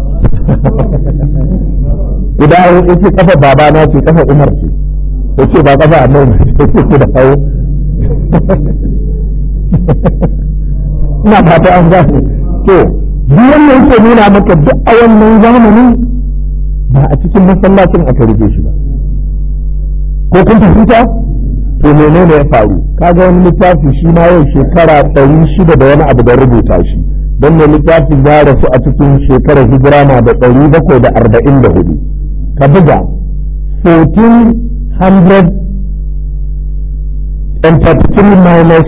ku dawo yace kafar babana ce kafar umar ce yace ba kafa annabi yace ku dawo ina fata an gane to duk wannan yake nuna maka duk a wannan zamanin ba a cikin masallacin aka rufe shi ba ko kun fahimta to menene ya faru kaga wani littafi shi ma yau shekara ɗari shida da wani abu da rubuta shi don ne littafin ya rasu a cikin shekarar hijira na da ɗari bakwai da arba'in da hudu ka buga 1400 and 33 minus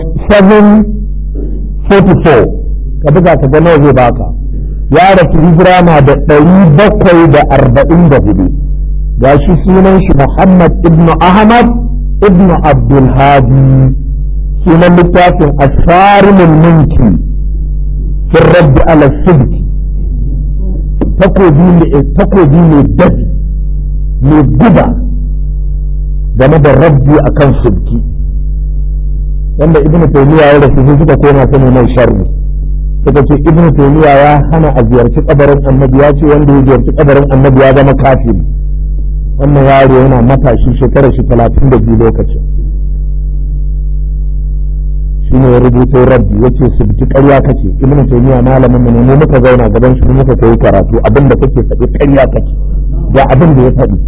744 ka buga ka ga nawa zai baka ya rasu hijira na da ɗari bakwai da arba'in da hudu ga shi sunan shi Muhammad ibn Ahmad ibn Abdul Hadi sunan littafin Asarimul Munki fi rabbi ala sidki takobi ne takobi ne dafi mai guba game da rabbi akan sidki wanda ibn Taymiyyah ya rasu suka koma kuma mai sharri suka ce ibn Taymiyyah ya hana a ziyarci kabarin annabi ya ce wanda ya ziyarci kabarin annabi ya zama kafiri wannan yaro yana matashi shekarar shi talatin da biyu lokacin shi ne ya rubuto rabbi ya ce su biki ƙarya kake ibn taymiya malamin mu ne mu muka zauna gaban shi muka koyi karatu abin da kake faɗi ƙarya kake ga abin da ya faɗi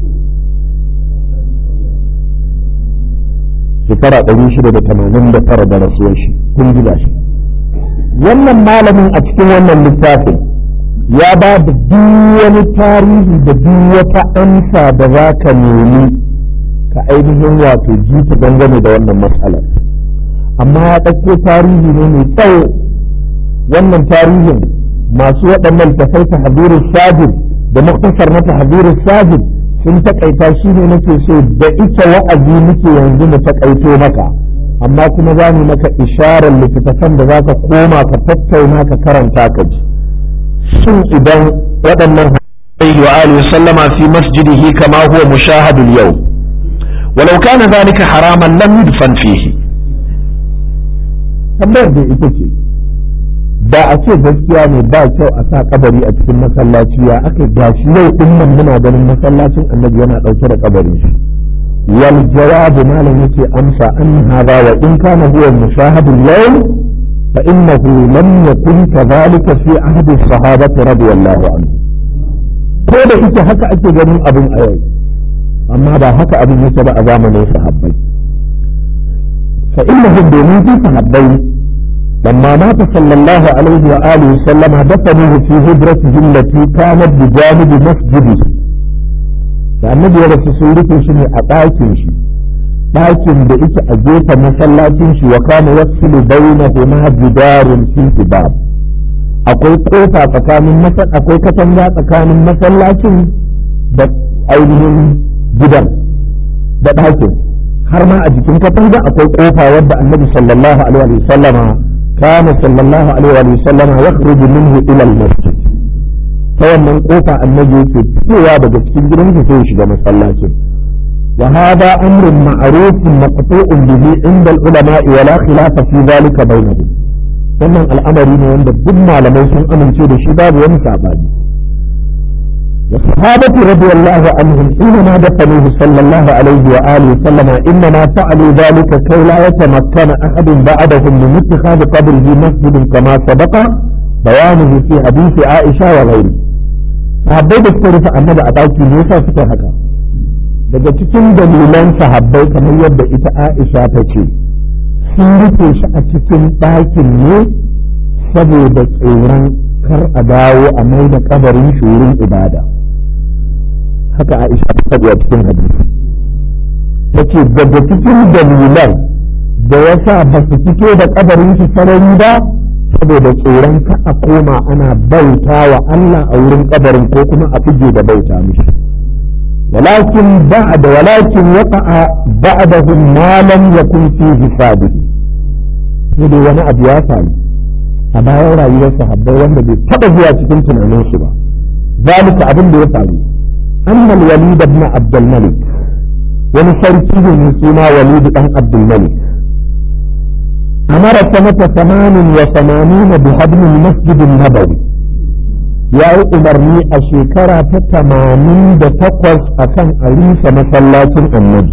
shekara ɗari shida da tamanin da tara da rasuwar shi kun ji shi wannan malamin a cikin wannan littafin ya ba da duk wani tarihi da duk wata amsa da za ka nemi ka ainihin wato jita dangane da wannan matsalar amma ya ɗauko tarihi ne mai tsawo wannan tarihin masu waɗannan tafai tahadirin sajid da muktasar na tahadirin sajid sun taƙaita shi ne nake so da ita wa'azi muke yanzu mu taƙaito maka amma kuma za mu maka isharar littattafan da za ka koma ka tattauna ka karanta ka ji shin idan waɗannan alaihi wa alihi sallama fi masjidihi kama huwa mushahadul yau walau kana zalika haraman lam yudfan fihi tambayar da ita ce da a ce gaskiya ne ba kyau a sa kabari a cikin masallaci ya aka gashi yau din nan muna ganin masallacin annabi yana ɗauke da kabarin shi wal jawabu malam yake amsa an hada wa in kana huwa mushahadul yau فإنه لم يكن كذلك في عهد الصحابة رضي الله عنهم كل إيك هكا أكي جنين أبن أيوي أما با هكا أبن يسبع أزامن صحابي فإنهم بموت صحابي لما مات صلى الله عليه وآله وسلم دفنوه في هجرته التي كانت بجانب مسجده فالنبي ورسول سورته شنو أتاكي شنو ɗakin da ita a gefen masallacin shi wa kana yafsilu bainahuma jidarun fil bab akwai kofa tsakanin akwai katanga tsakanin masallacin da ainihin gidan da ɗakin har ma a jikin katanga akwai kofa wadda annabi sallallahu alaihi wa sallama kana sallallahu alaihi wa sallama yakhruju minhu ila al-masjid ta wannan kofa annabi yake fitowa daga cikin gidansa sai ya shiga masallacin وهذا أمر معروف مقطوع به عند العلماء ولا خلاف في ذلك بينهم wannan al'amari ne wanda duk malamai sun amince da shi babu wani sabani wa sahabatu radiyallahu anhum hina ma dafanuhu sallallahu alaihi wa alihi sallama inna ma fa'alu dhalika kay la yatamakkana ahadun ba'dahum min ittikhadhi qabrihi masjidin kama sabaqa bayanuhu fi hadisi Aisha wa ghairi sahabbai da suka rufe annabi a daki ne yasa suka haka daga cikin dalilan sahabbai kamar yadda ita Aisha ta ce sun rufe shi a cikin ɗakin ne saboda tsoron kar a dawo a mai da kabarin shi wurin ibada haka Aisha ta faɗi a cikin hadisi ta ce daga cikin dalilan da ya sa ba su fito da kabarin shi sarari ba saboda tsoron ka a koma ana bauta wa Allah a wurin kabarin ko kuma a fige da bauta mishi ولكن بعد ولكن وقع بعدهم ما لم يكن في حسابه sai wani abu ya faru a bayan rayuwar sahabbai wanda bai taɓa zuwa cikin tunaninsu ba zalika abin da ya faru annal walid ibn abdul malik wani sarki ne mai suna walid dan abdul malik أمر سنة ثمان وثمانين بهدم المسجد النبوي يا أمرني أشيكرا تتمانين دتقوس أكن أليس مسلاة النبي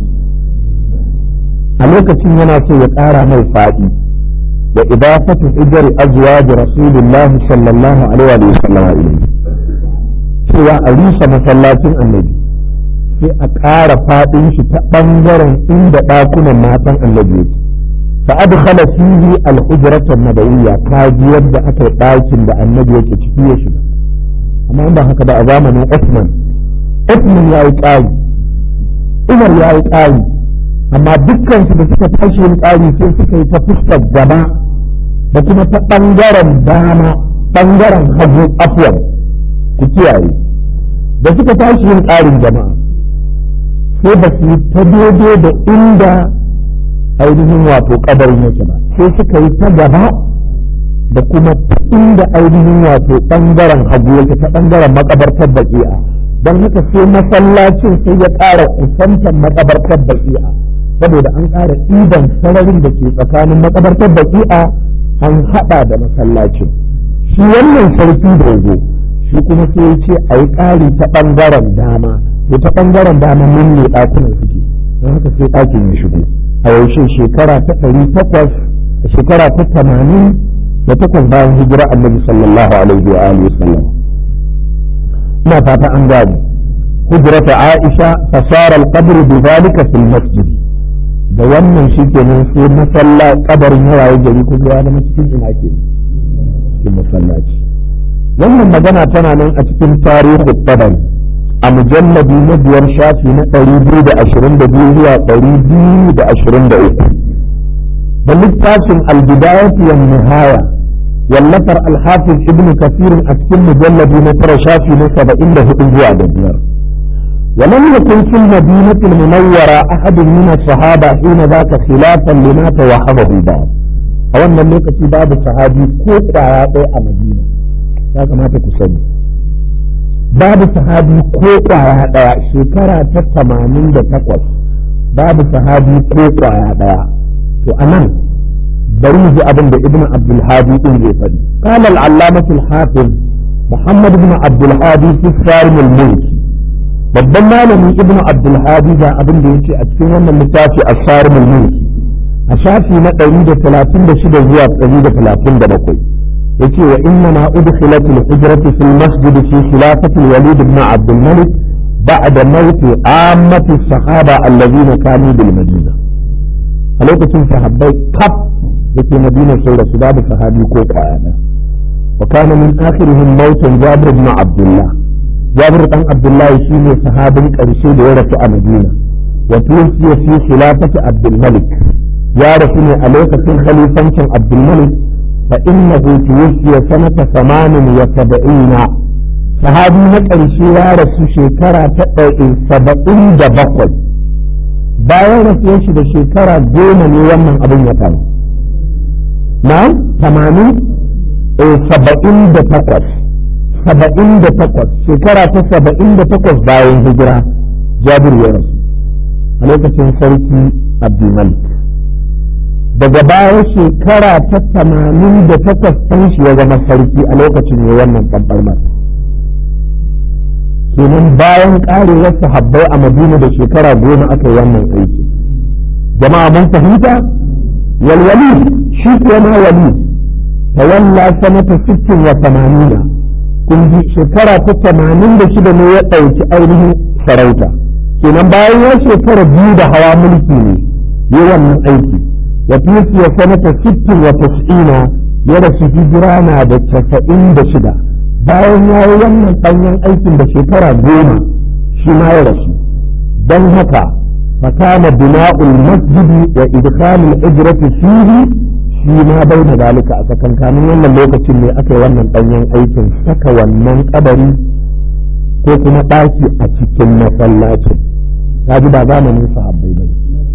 a lokacin yana so ya ƙara mai faɗi da idafatu ijar azwaj rasulullah sallallahu alaihi wa sallam cewa a rusa masallacin annabi sai a ƙara faɗin shi ta ɓangaren inda ɗakunan matan annabi yake fa adkhala fihi al-hujrat an-nabawiyya kaji yadda aka yi ɗakin da annabi yake ciki ya shiga amma ba haka ba a zamanin Uthman Uthman ya yi ƙari Umar ya yi ƙari amma dukkan su da suka tashi yin ƙari sai suka yi ta fuskar gaba da kuma ta ɓangaren dama ɓangaren hagu afwan ku kiyaye da suka tashi yin ƙarin jama'a sai ba su yi ta daidai da inda ainihin wato ƙadarin yake ba sai suka yi ta gaba da kuma ta inda ainihin wato ɓangaren hagu yake ta ɓangaren makabartar baki'a don haka sai masallacin sai ya ƙara kusantar makabartar baki'a saboda an ƙara ɗiban sararin da ke tsakanin makabartar baki'a an haɗa da masallacin shi wannan sarki da zo shi kuma sai ya ce a yi ƙari ta ɓangaren dama to ta ɓangaren dama mun ne ɗakunan suke don haka sai ɗakin ya shigo a yaushe shekara ta ɗari takwas a shekara ta tamanin da takwas bayan hijira annabi sallallahu alaihi wa alihi wasallam ina fata an gane hujrata aisha fasara al-qabr bi dhalika fil masjid da wannan shi kenan sai masalla kabarin yawaye gari ko ya zama cikin ina ke cikin masallaci wannan magana tana nan a cikin tarihi tabari a mujallabi na biyar shafi na ɗari biyu da ashirin da biyu zuwa ɗari biyu da ashirin da uku da littafin albidayatu wan nihaya wallafar alhafiz ibnu kasirin a cikin mujallabi na tara shafi na saba'in da hudu zuwa da biyar ولم يكن في المدينة المنورة أحد من الصحابة حين ذاك خلافا لما توهمه بعض a wannan lokaci babu sahabi ko kwaya ɗaya a madina ya kamata ku sani babu sahabi ko kwaya ɗaya shekara ta tamanin da takwas babu sahabi ko kwaya ɗaya to a nan bari mu ji abin da ibn abdulhadi din zai faɗi qala al-allamah al-hafiz muhammad ibn abdulhadi fi sarim al-mulk babban malamin ibn abdulhadi ga abin da yace a cikin wannan littafi as-sarim al-mulk a shafi na 136 zuwa 137 yace wa inna ma udkhilat al-hujratu fil masjid fi khilafati al-walid ibn abd al-malik ba'da mawt ammati as-sahaba alladhina kanu bil madina a lokacin sahabbai kaf dake madina sai da su babu sahabi ko kwaya ɗaya wa kana min akhirihim mautan jabir ibn abdullah jabir dan abdullah shine sahabin karshe da ya rasu a madina wa tuwfiya fi khilafati abdul malik ya rasu ne a lokacin khalifancin abdul malik fa innahu tuwfiya sanata 78 sahabi na karshe ya rasu shekara ta 77 bayan rasuwar shi da shekara goma ne wannan abin ya faru na tamanin saba'in da takwas saba'in da takwas shekara ta saba'in da takwas bayan hijira jabir ya rasu a lokacin sarki abdulmalik daga baya shekara ta tamanin da takwas ɗan shi ya zama sarki a lokacin ne wannan ɓanɓarmar kenan bayan ƙarewar sahabbai a madina da shekara goma aka yi wannan aiki jama'a mun fahimta والوليد شوف وما وليد تولى سنة ست وثمانين kun ji shekara ta tamanin da shida ne ya ɗauki ainihin sarauta kenan bayan ya shekara biyu da hawa mulki ne ya wannan aiki wa tusiya sanata sittin wa tas'ina ya rasu hijira na da casa'in da shida bayan ya yi wannan ɗanyen aikin da shekara goma shi ma ya rasu don haka فكان بناء المسجد وإدخال الأجرة فيه فيما بين ذلك أتكن كان wannan lokacin ne aka yi wannan ɗanyen aikin saka wannan kabari ko kuma ɗaki a cikin masallacin ji ba zamanin sahabbai ba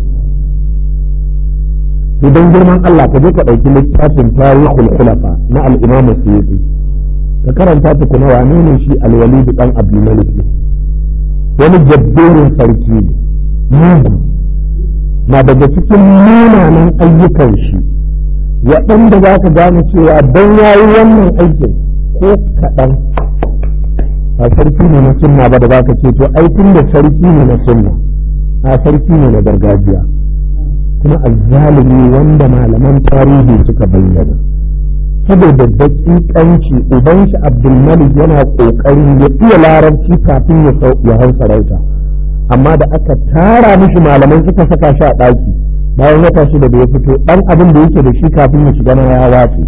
idan girman Allah ka je ka ɗauki littafin tarihul khulafa na al-Imam Suyuti ka karanta tukuna wane ne shi al-Walid dan Abdul Malik wani jabberin sarki ne mugu na daga cikin munanan ayyukan shi waɗanda za ka gane cewa don ya yi wannan aikin ko kaɗan ba sarki ne na sunna ba da za ka ce to ai tun da sarki ne na sunna a sarki ne na gargajiya kuma azzalumi wanda malaman tarihi suka bayyana saboda daƙiƙanci uban shi abdulmalik yana ƙoƙarin ya iya larabci kafin ya hau sarauta amma da aka tara mishi malamai suka saka shi a ɗaki bayan wata shida da ya fito ɗan abin da yake da shi kafin ya shiga na ya watse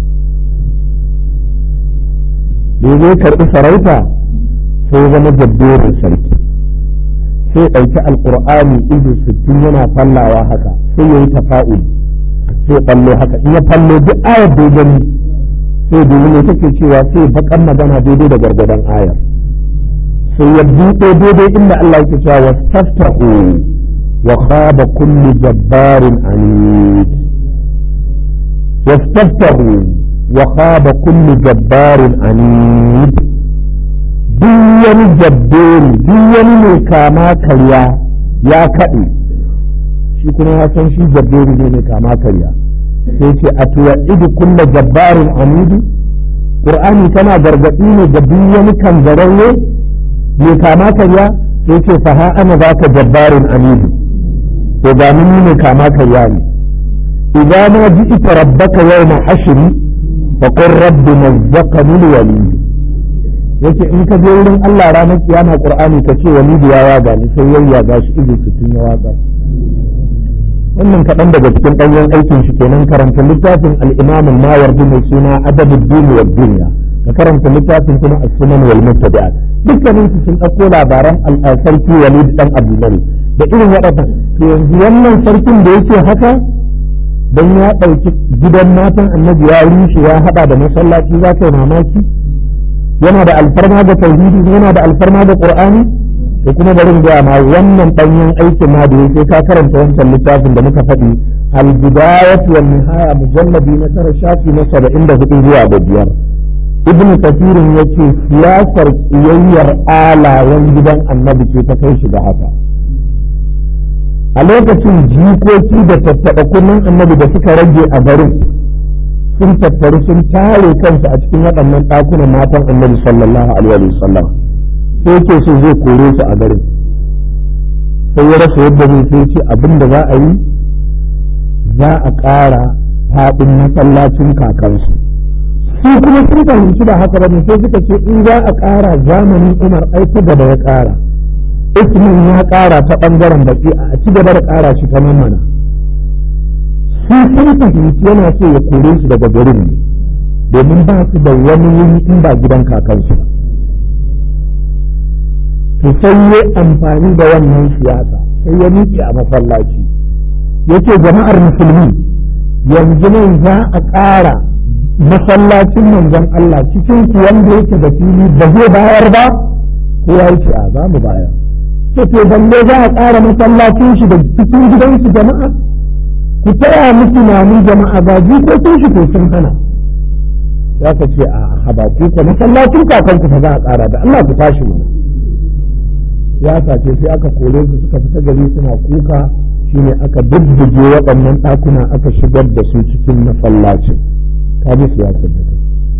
da ya karɓi sarauta sai ya zama jabberin sarki sai ya ɗauki alƙur'ani ido sittin yana fallawa haka sai ya yi tafa'ul sai ya fallo haka in ya fallo duk ayar da ya gani sai domin ne take cewa sai bakan magana daidai da gargadon ayar sai ya buɗe daidai inda Allah yake cewa wastaftahu wa khaba kullu jabbarin anid wastaftahu wa khaba kullu jabbarin anid duk wani jabberi duk wani mai kama karya ya kaɗe shi kuma ya san shi jabberi ne mai kama karya sai ce a tuwa idu kulla jabbarin amidu ƙur'ani tana gargaɗi ne ga duk wani kangararre mai kama karya sai ce fa ha ana za ka jabbarin amidu to ga mun ne kama karya ne idan ma ji ita rabbaka yawma hashri fa qur rabbi mazzaqani waliyyi yake in ka je wurin Allah ranar kiyama Qur'ani ka ce wani da ya ga ni sai yayya ga shi ido sittin ya watsa wannan kaɗan daga cikin ɗanyen aikin shi kenan karanta littafin al-Imam al-Mawardi mai suna Adabud Din wa Dunya ka karanta littafin kuma As-Sunan wal Mubtadi'at dukkanin su sun ɗauko labaran al-Sarki Walid dan Abdul da irin waɗannan to yanzu wannan sarkin da yake haka dan ya ɗauki gidan matan annabi ya rushe ya haɗa da masallaci za ka yi mamaki yana da alfarma da tauhidi yana da alfarma da qur'ani to kuma bari in gaya ma wannan danyen aikin ma da yake ka karanta wancan littafin da muka faɗi al-bidayat wal nihaya mujalladi na tara shafi na 74 zuwa da biyar ibnu kafirin yace siyasar kiyayyar alawan gidan annabi ce ta kai shi ga haka a lokacin jikoki da tattaɓa kunnen annabi da suka rage a garin sun tattaru sun tare kansu a cikin waɗannan ɗakunan matan annabi sallallahu alaihi wasallam sai yake so zai kore su a garin sai ya rasa yadda zai sai ce abin da za a yi za a ƙara faɗin masallacin kakansu su kuma sun fahimci da haka ba sai suka ce in za a ƙara zamanin umar ai ta gaba ya ƙara Usman ya ƙara ta ɓangaren baki a ci gaba da ƙara shi ta mana su sun fahimci yana so ya kore su daga garin ne domin ba su da wani wuri in ba gidan kakansu ba to sai ya amfani da wannan siyasa sai ya miƙe a masallaci yace jama'ar musulmi yanzu nan za a ƙara masallacin manzon Allah cikin ku wanda yake da fili ba zai bayar ba ko ya ce a za mu bayar to to balle za a ƙara masallacin shi da cikin gidansu jama'a ku taya mu tunanin jama'a ba jikokin shi ko sun hana za ka ce a haba ku ko masallacin kakan ku fa za a ƙara da Allah ku tashi mana ya sace sai aka kore su suka fita gari suna kuka shine aka bubbuge waɗannan ɗakuna aka shigar da su cikin masallacin ka ji siyasar da ta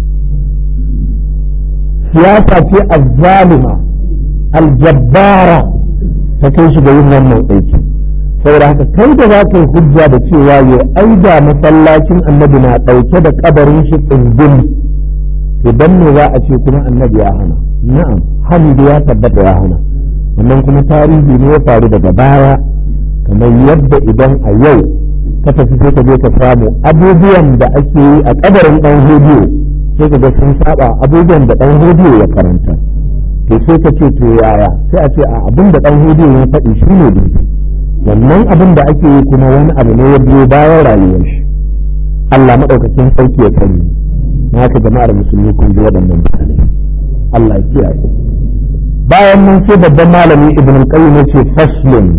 siyasa ce azzalima aljabbara ta kai shi ga yin wannan aiki saboda haka kai da za ka yi hujja da cewa ya aida masallacin annabi na ɗauke da kabarin shi tsindin to dan me za a ce kuma annabi ya hana na'am hamidu ya tabbata ya hana wannan kuma tarihi ne ya faru daga baya kamar yadda idan a yau ka tafi sai ka je ka samu abubuwan da ake yi a kabarin ɗan hodiyo sai ka ga sun saba abubuwan da ɗan hodiyo ya karanta to sai ka ce to yaya sai a ce a abin da ɗan hodiyo ya faɗi shi ne daidai wannan abin da ake yi kuma wani abu ne ya biyo bayan rayuwar shi Allah maɗaukakin sauki ya kare na haka jama'ar musulmi kun ji waɗannan bayanai Allah ya kiyaye bayan nan sai babban malami ibn al-qayyim ya ce faslun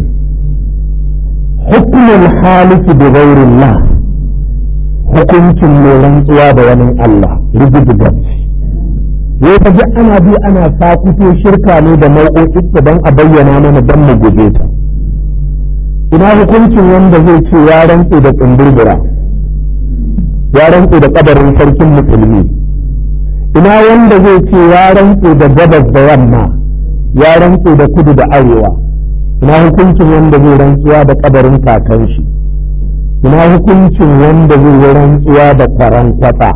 hukmul haliki bi ghairillah hukuncin mai rantsuwa da wani Allah rubutu gabci ya ta ji ana bi ana sakuto shirka ne da nau'o'in ta don a bayyana mana don mu guje ta ina hukuncin wanda zai ce ya rantse da tsumburbura ya rantse da kabarin sarkin musulmi ina wanda zai ce ya rantse da gabas da yamma ya rantse da kudu da arewa ina hukuncin wanda zai rantsuwa da kabarin kakan shi ina hukuncin wanda zai yi rantsuwa da kwaran kwata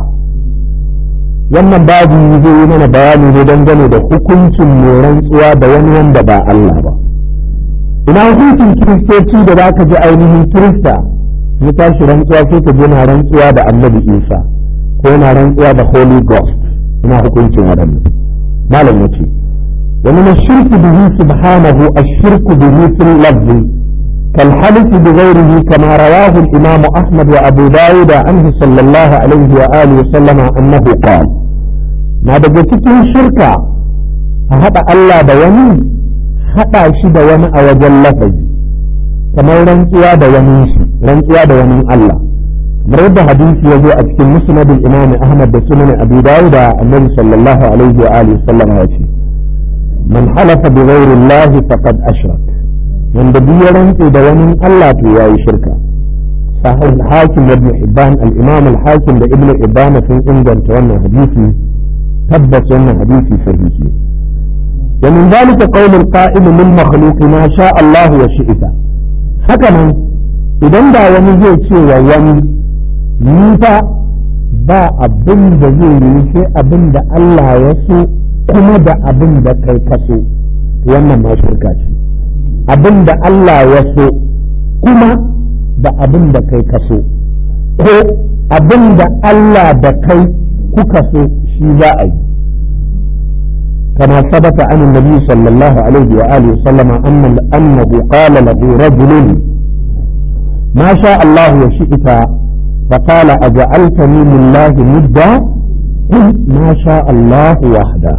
wannan babu zai yi mana bayani ne dangane da hukuncin mai rantsuwa da wani wanda ba Allah ba ina hukuncin kiristoci da za ka ji ainihin kirista ya tashi rantsuwa sai ka je na rantsuwa da annabi isa ko yana rantsuwa da holy ghost ina hukuncin waɗannan malam ya ce ومن الشرك به سبحانه الشرك به في اللفظ كالحلف بغيره كما رواه الإمام أحمد وأبو داود عنه صلى الله عليه وآله وسلم أنه قال ما دقيتكين شركة هذا الله دواني هذا شي دواني أوجل لفظ كما رنسوا دواني رنسوا دواني الله مرد حديث يجي أتكين مسند الإمام أحمد بسنن أبي داود النبي صلى الله عليه وآله وسلم وشي من حلف بغير الله فقد أشرك wanda duk ya rantse da wani Allah to ya yi shirka sahih al-hakim ibn hibban al-imam al-hakim da ibn hibban sun inganta wannan hadisi tabbas wannan hadisi sahihi wa min zalika qawl al-qa'il lil makhluq ma sha Allah wa shi'ta haka nan idan da wani zai ce wa wani ni fa ba abin da zai yi sai abin da Allah ya so kuma da abin da kai kaso wannan ma shirka ce abin da Allah ya so kuma da abin da kai ka so ko abin da Allah da kai kuka so shi za a yi كما ثبت عن النبي صلى الله عليه وآله وسلم أن أنه قال له رجل ما شاء الله وشئت فقال أجعلتني لله مدة قل ما شاء الله وحده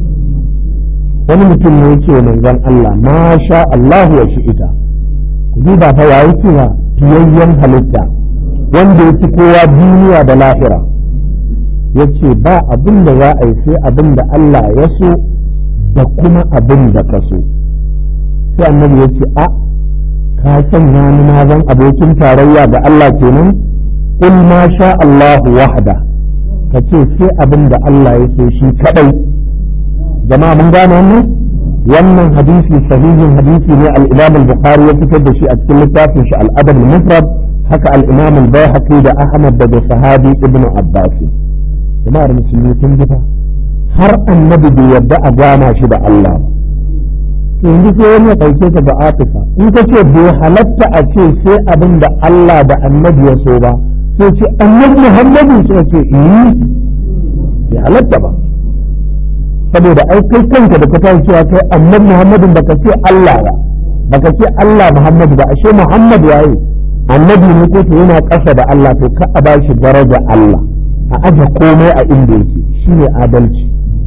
wani mutum ne ce manzon Allah ma sha Allahu ya shi ita ku duba fa yayi cewa fiyayyen halitta wanda ya fi kowa duniya da lahira ya ce ba abin da za a yi sai abin da Allah ya so da kuma abin da ka so sai annabi ya ce a ka sanya ni na zan abokin tarayya da Allah kenan in ma sha Allahu wahda ka ce sai abin da Allah ya so shi kadai jama'a mun gane wannan wannan hadisi sahihin hadisi ne al-Imam al-Bukhari ya fitar da shi a cikin littafin shi al-Adab al-Mufrad haka al-Imam al-Baihaqi da Ahmad daga sahabi Ibn Abbas jama'ar musulmi kun ji har annabi bai yarda a gana shi da Allah to yanzu sai wani ya ɗauke ka ga atifa in ka ce bai halatta a ce sai abin da Allah da annabi ya so ba sai ce annabi Muhammadu sai ce eh bai halatta ba saboda ai kai kanka da ka tashi cewa kai annabi Muhammadin baka ce Allah ba baka ce Allah Muhammadu ba ashe Muhammad yayi annabi ne ko to yana ƙasa da Allah to ka a bashi daraja Allah a aje komai a inda yake shine adalci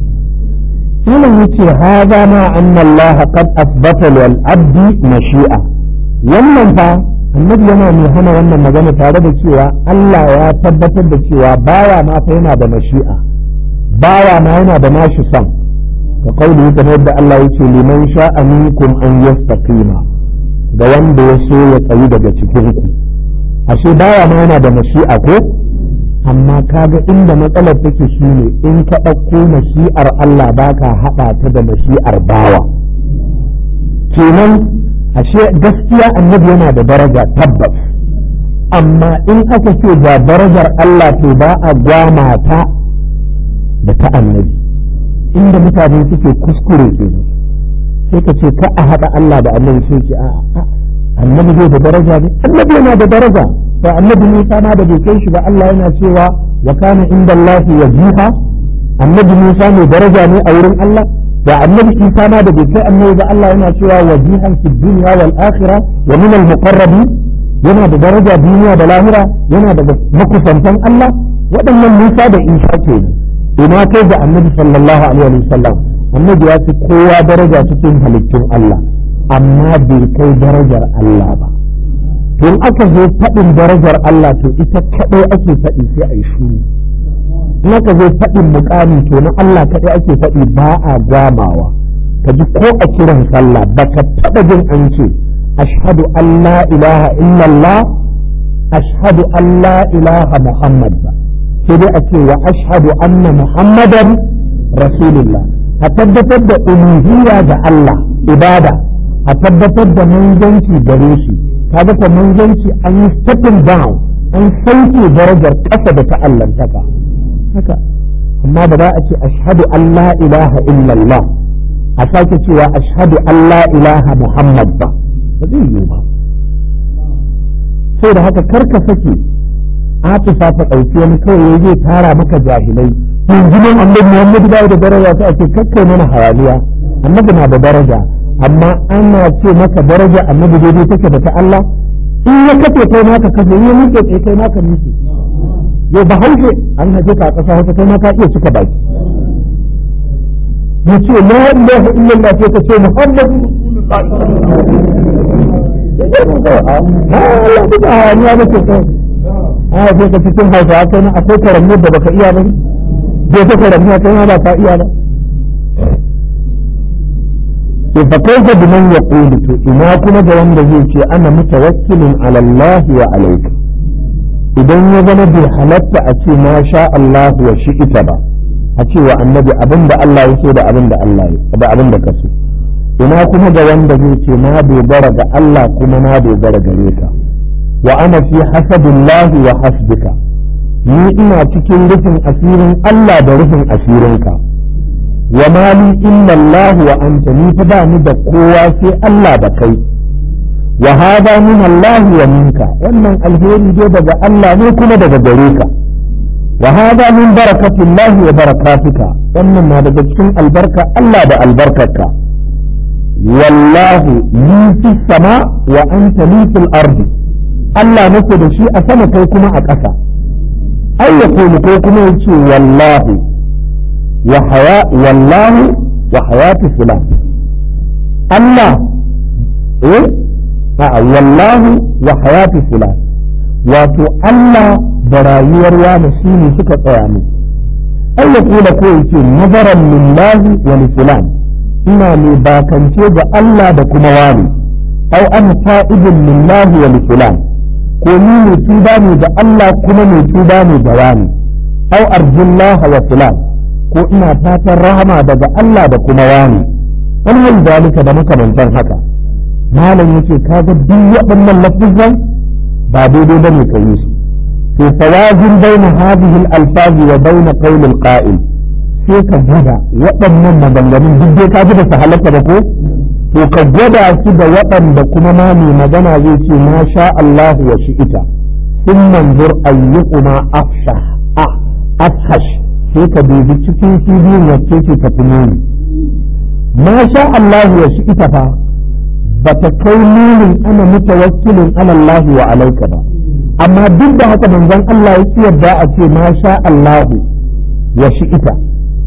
malam yace hadha ma anna Allah qad asbata lil abdi mashi'a wannan fa annabi yana mai hana wannan magana tare da cewa Allah ya tabbatar da cewa baya ma fa yana da mashi'a baya ma yana da nashi son ka kauli kamar yadda Allah yace liman sha'a minkum an yastaqima ga wanda ya so ya tsayi daga cikin ku ashe baya ma yana da mashi'a ko amma kaga inda matsalar take shi ne in ka ɗauko mashi'ar Allah baka haɗa ta da mashi'ar bawa kenan ashe gaskiya annabi yana da daraja tabbas amma in aka ce ga darajar Allah to ba a gwama ta da ta annabi inda mutane suke kuskure ke sai ka ce ka a haɗa Allah da annabi sai ce a annabi zai da daraja ne annabi yana da daraja to annabi Musa ma da bai kai shi ba Allah yana cewa wa kana inda Allah wajiha annabi Musa ne daraja ne a wurin Allah da annabi Isa ma da bai kai annabi ba Allah yana cewa wajihan fi dunya wal akhirah wa min al muqarrabin yana da daraja duniya da lahira yana da makusantan Allah waɗannan Musa da Isa ke ina kai da annabi sallallahu alaihi wa sallam annabi ya fi kowa daraja cikin halittun Allah amma bai kai darajar Allah ba to in aka zo faɗin darajar Allah to ita kaɗai ake faɗi sai a yi shuru in aka zo faɗin mukami to na Allah kaɗai ake faɗi ba a gamawa ka ji ko a kiran sallah baka taɓa jin an ce ashhadu an la ilaha illallah ashhadu an la ilaha muhammad ba sai dai a ce wa ashhadu anna muhammadan rasulullah a tabbatar da uluhiyya ga Allah ibada a tabbatar da manzanci gare shi kaga ta manzanci an yi stepping down an sauke darajar ƙasa da ta allantaka haka amma ba za a ce ashhadu an la ilaha illallah a sake cewa ashhadu an la ilaha muhammad ba ba zai yiwu ba sai da haka karka sake atifa ta ɗauki wani kawai zai tara maka jahilai yanzu nan annabi muhammadu ba da daraja sai ake kakkai mana hayaniya annabi na da daraja amma ana ce maka daraja annabi daidai take da ta Allah in ya kace kai naka kaje ya miƙe kai kai naka miƙe yau ba hauke an haje ka ƙasa hausa kai ma ka iya cika baki ya ce la ilaha illallah sai ka ce muhammadu rasulullah Allah duka hayaniya ba ce kawai a sai ka cikin hausa kai na akwai karamniyar da baka iya ba ne zai ta karamniya kai ma ba ka iya ba to fa kaifa biman yaqulu to ina kuma da wanda zai ce ana mutawakkilun ala Allah wa alayka idan ya zama bai halatta a ce ma sha Allah wa shi'ita ba a ce wa annabi abinda Allah yake da abinda Allah ya da abinda ka so ina kuma ga wanda zai ce na dogara ga Allah kuma na dogara gare ka wa ana fi hasabillahi wa hasbika ni ina cikin rufin asirin Allah da rufin asirinka wa mali illa Allah wa anta ni fa ba ni da kowa sai Allah da kai wa hada min Allah wa minka wannan alheri dai daga Allah ne kuma daga gare ka wa hada min barakatillahi wa barakatuka wannan na daga cikin albarka Allah da albarkarka wallahu li fi sama wa anta li fil ardi Allah nake da shi a sama kai kuma a ƙasa ai ya ko kuma yace wallahu وحياة والله وحياة فلان الله إيه؟ آه والله وحياة فلان wato Allah da rayuwar wani shi ne suka tsaya min ai ya kula ko yace nazaran lillahi wa li fulan ina ne bakance ga Allah da kuma wani au an ta'ibun lillahi wa li fulan ko ni ne tuba ne ga Allah kuma ne tuba ne ga wani au arjullaha wa fulan ko ina fatan rahama daga Allah da kuma wani wannan zalika da makamantan haka malam yace kaga duk waɗannan lafizan ba daidai bane ka yi su to fawazin baina hadhihi al-alfaz wa baina qawl al-qa'il sai ka gwada waɗannan maganganun duk dai ka ji da su halatta ba ko to ka gwada su da waɗanda kuma ma mai magana zai ce ma sha Allah wa shi'ita sun manzur ayyukuma afsha a afhash sai ka dubi cikin su biyun wacce ce ka fi nuni ma sha Allah ya shi ita fa ba ta kai nunin ana mutawakkilin ala Allah wa alaika ba amma duk da haka manzon Allah ya yarda a ce ma sha Allah ya shi ita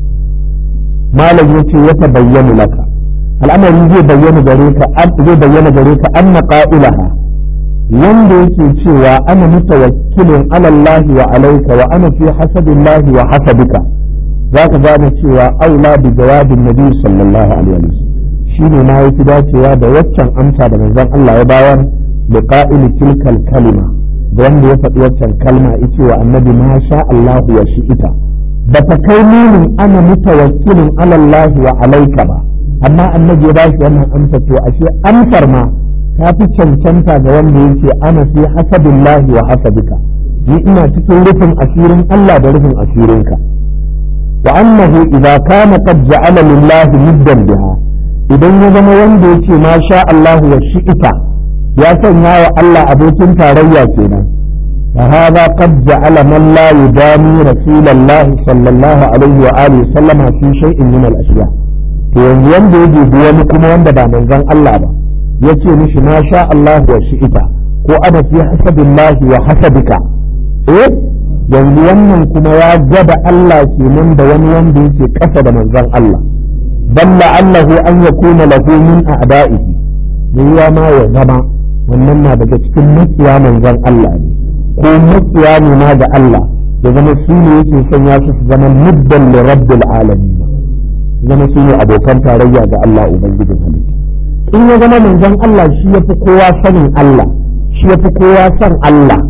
malam yace ya tabayyana laka al'amari zai bayyana gare ka zai bayyana gare ka anna qa'ilaha wanda yake cewa ana mutawakkilin ala Allah wa alaika wa ana fi hasabillahi wa hasabika za ka gane cewa aula bi jawabin nabi sallallahu alaihi wasallam shine na yi dacewa da waccan amsa da manzon Allah ya bayar da qa'il tilkal kalima da wanda ya faɗi waccan kalma yace wa annabi ma sha Allah wa shi'ita ba ta kai nunin ana mutawakkilin ala Allah wa alaika ba amma annabi ya bashi wannan amsa to ashe amsar ma ta fi cancanta ga wanda yake ana fi hasabillahi wa hasabika ni ina cikin rufin asirin Allah da rufin asirinka wa annahu idza kana qad ja'ala lillahi niddan biha idan ya zama wanda yake ma sha Allah wa shi'ita ya sanya wa Allah abokin tarayya kenan fa hadha qad ja'ala man la yudani rasulullahi sallallahu alaihi wa alihi sallama fi shay'in min al-ashya to yanzu wanda ya dubi wani kuma wanda ba manzon Allah ba ya ce mishi ma sha Allah wa shi'ita ko ana fi hasabillahi wa hasabika eh yanzu wannan kuma ya gada Allah kenan da wani wanda yake kasa da manzon Allah balla Allahu an yakuna lahu min a'da'ihi ne ma ya zama wannan na daga cikin makiya manzon Allah ne ko makiya ne ma ga Allah ya zama su ne yake sanya su su zama muddan li rabbil alamin zama su ne abokan tarayya ga Allah ubangijin halitta in ya zama manzon Allah shi ya fi kowa sanin Allah shi ya fi kowa san Allah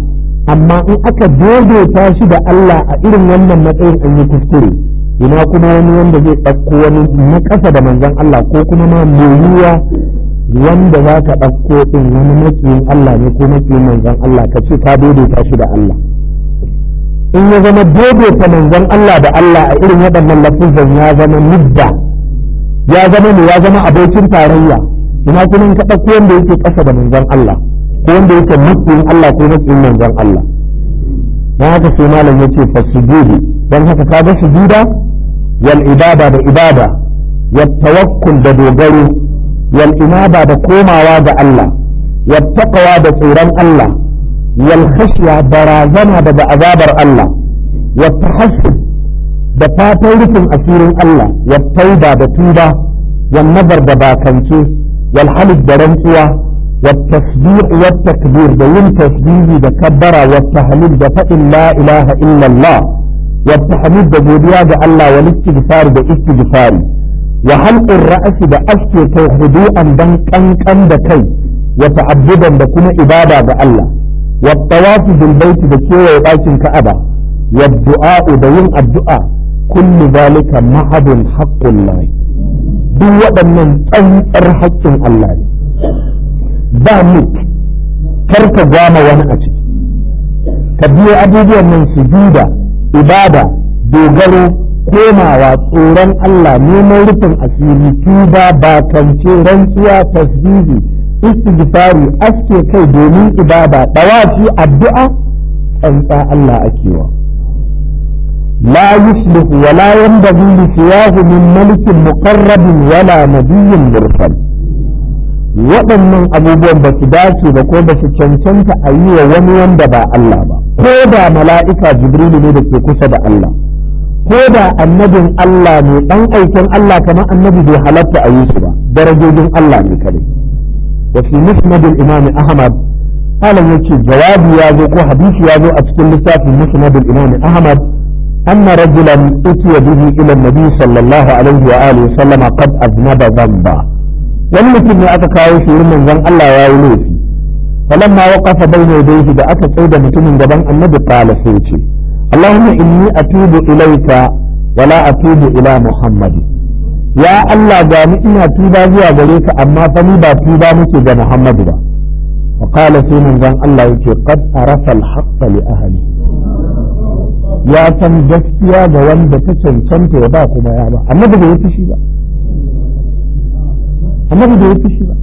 amma in aka daidaita shi da Allah a irin wannan matsayin an yi kuskure ina kuma wani wanda zai ɗauko wani na ƙasa da manzon Allah ko kuma ma yiwuwa wanda za ka ɗauko ɗin wani makiyin Allah ne ko makiyin manzon Allah ka ce ka daidaita shi da Allah in ya zama daidaita manzon Allah da Allah a irin waɗannan lafuzan ya zama nidda ya zama ne ya zama abokin tarayya ina kuma in ka ɗauko wanda yake ƙasa da manzon Allah ko wanda yake makiyin Allah ko makiyin manzon Allah dan haka sai malam yace fasujudi dan haka ka ga sujuda wal ibada da ibada wat tawakkul da dogaro wal inaba da komawa ga Allah wat taqwa da tsoron Allah wal khashya barazana daga azabar Allah wat tahassub da fatan rufin asirin Allah wat tauba da tuba wal nazar da bakance wal halid da rantsuwa والتسبيح والتكبير ده ين تسبيح ده كبرة والتهليل ده فإن لا إله إلا الله والتحميد ده جوديا ده الله والاستغفار ده استغفار وحلق الرأس ده أسكي كي خضوعا دن كن كن ده كي وتعبدا ده كما إبادة ده الله والطواف بالبيت ده كي ويقاكن كأبا والدعاء ده ين الدعاء كل ذلك محض حق الله دو وɗannan tsantsar haƙƙin Allah ne ba mik karka gwama wani a ciki ka biyo abubuwan nan sujuda ibada dogaro komawa tsoron Allah neman rufin asiri tuba bakance rantsuwa tasbihi istighfari aske kai domin ibada dawafi addu'a tsantsa Allah akewa لا يصلح ولا ينبغي لسواه من ملك مقرب ولا نبي مرسل waɗannan abubuwan ba su dace ba ko ba su cancanta a yi wa wani wanda ba Allah ba ko da mala'ika jibrilu ne da ke kusa da Allah ko da annabin Allah ne ɗan aikin Allah kamar annabi bai halatta a yi su ba darajojin Allah ne kare wa fi musnadil imam ahmad malam yace jawabi ya zo ko hadisi ya zo a cikin littafin musnadil imam ahmad anna rajulan utiya bihi ila nabi sallallahu alaihi wa alihi wa sallama qad aznaba dhanba wani mutum ne aka kawo shi wurin manzon Allah ya yi laifi falamma waqafa bayna yadayhi da aka tsaye da mutumin gaban annabi qala sai ce Allahumma inni atubu ilayka wa la atubu ila Muhammad ya Allah ga ni ina tuba zuwa gare ka amma fa ni ba tuba muke ga Muhammad ba fa qala sai manzon Allah yake qad arafa al-haqq li ahli ya san gaskiya ga wanda ta cancanta ya ba kuma ya ba annabi bai yi fushi ba annabi da ya fushi ba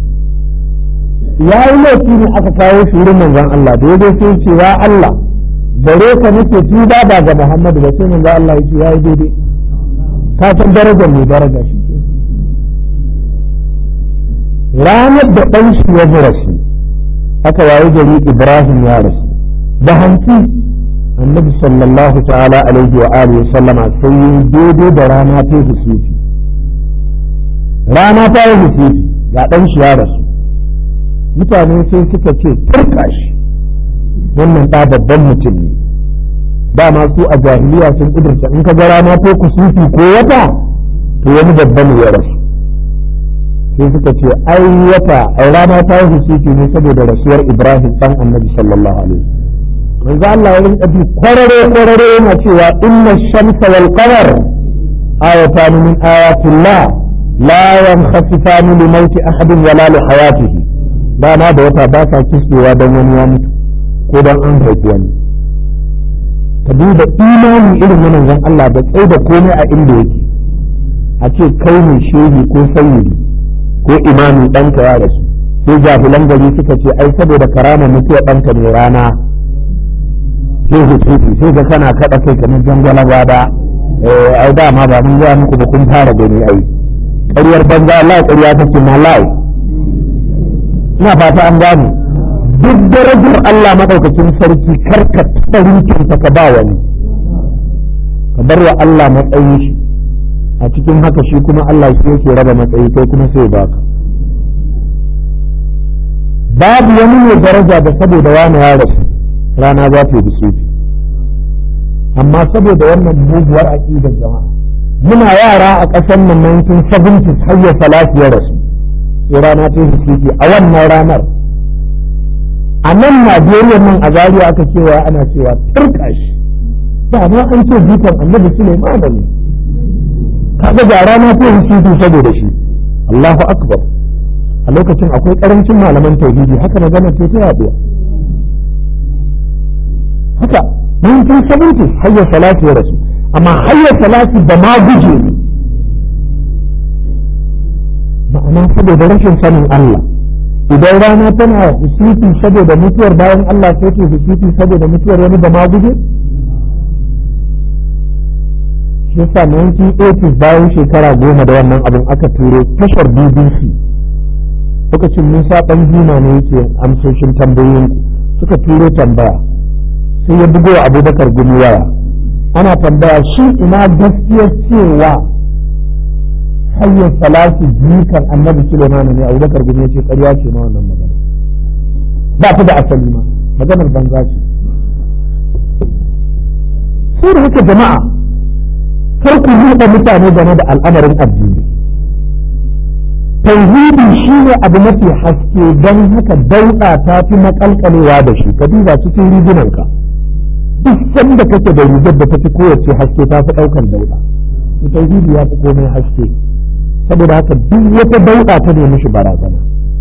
ya yi laifi ne aka kawo shi wurin manzon Allah da ya sai ce ya Allah gare ka nake tuba ba ga Muhammadu ba sai manzon Allah ya ce ya yi daidai ka san darajar mai daraja shi ke ranar da ɗan shi ya rasu aka waye gari Ibrahim ya rasu da hanci annabi sallallahu ta'ala alaihi wa alihi sallama sai yi daidai da rana ta husufi rana ta yi husufi ga ɗan shi ya rasu mutane sai suka ce turka shi wannan ɗa babban mutum ne dama su a jahiliya sun ƙudurta in ka ga rana ta kusufi ko wata to wani babban ya rasu sai suka ce ai wata ai rana ta yi husufi ne saboda rasuwar ibrahim ɗan annabi sallallahu alaihi wasallam manzo Allah ya rinka bi kwarare kwarare yana cewa inna shamsa wal qamar ayatan min ayatillah la yankhasifani li mauti ahadin wala li hayatihi rana da wata ba sa kiskewa don wani ya mutu ko don an haifi wani ka duba imani irin na manzon Allah da tsaye da komai a inda yake a ce kai ne shehi ko sayyidi ko imami ɗanka ya rasu sai jahilan gari suka ce ai saboda karama mutuwa ɗanka ne rana sai hututi sai ga kana kaɗa kai kamar jangwala gwada ai dama ba mun gaya muku ba kun fara gani ai ƙaryar banza Allah ƙarya take na lai ina fata an gane duk darajar Allah maɗaukakin sarki karka taɓa ka ba wani ka bar wa Allah matsayin shi a cikin haka shi kuma Allah shi yake raba matsayi kai kuma sai baka babu wani mai daraja da saboda wani ya rasu rana za ta yi bisufi amma saboda wannan muguwar aƙidar jama'a muna yara a ƙasar nan 1970 har ya salatu ya rasu sai rana ta yi bisufi a wannan ranar a nan najeriya nan a zariya aka cewa ana cewa turka shi ba ma an ce jikan annabi suleiman ne kaga ga rana ta yi kifi saboda shi allahu akbar a lokacin akwai karancin malaman tauhidi haka magana ce ta yaduwa haka 1970 hayyar salatu ya rasu amma hayyar salatu da ma guje ne ma'ana saboda rashin sanin Allah idan rana tana husufi saboda mutuwar bayan Allah sai ke husufi saboda mutuwar wani da ma guje shi yasa 1980 bayan shekara goma da wannan abin aka turo tashar BBC lokacin Musa ɗan juma ne yake amsoshin tambayoyin suka turo tambaya sai ya bugo abubakar gumi waya ana tambaya shi ina gaskiyar cewa hanyar salatu jikan annabi suleiman ne abubakar gumi ya ce ƙarya ce ma wannan magana ba ta da asali ma maganar banza ce sai da haka jama'a kar ku buɗe mutane game da al'amarin addini tauhidi shi ne abu mafi haske don haka dauɗa ta fi makalkalewa da shi ka duba cikin rigunanka duk sanda kake da rigar da ta fi kowace haske ta fi ɗaukar dauɗa tauhidi ya fi komai haske saboda haka duk wata dauɗa ta nemi shi barazana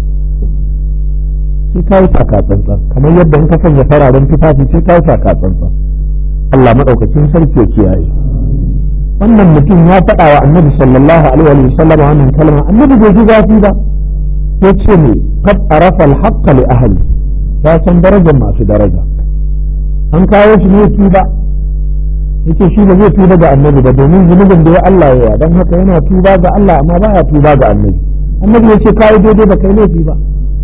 sai ka yi tsantsan kamar yadda in ka sanya fararen tufafi sai ka yi tsantsan Allah maɗaukacin sarki ya kiyaye wannan mutum ya faɗa wa annabi sallallahu alaihi wa sallam wannan kalma annabi bai ji zafi ba ya ce ne kad arafa al-haqqa li ahli ya san darajar masu daraja an kawo shi ne tuba yace shi ba zai tuba ga annabi ba domin zunubin da ya Allah ya dan haka yana tuba ga Allah amma baya tuba ga annabi annabi yace kai daidai ba kai laifi ba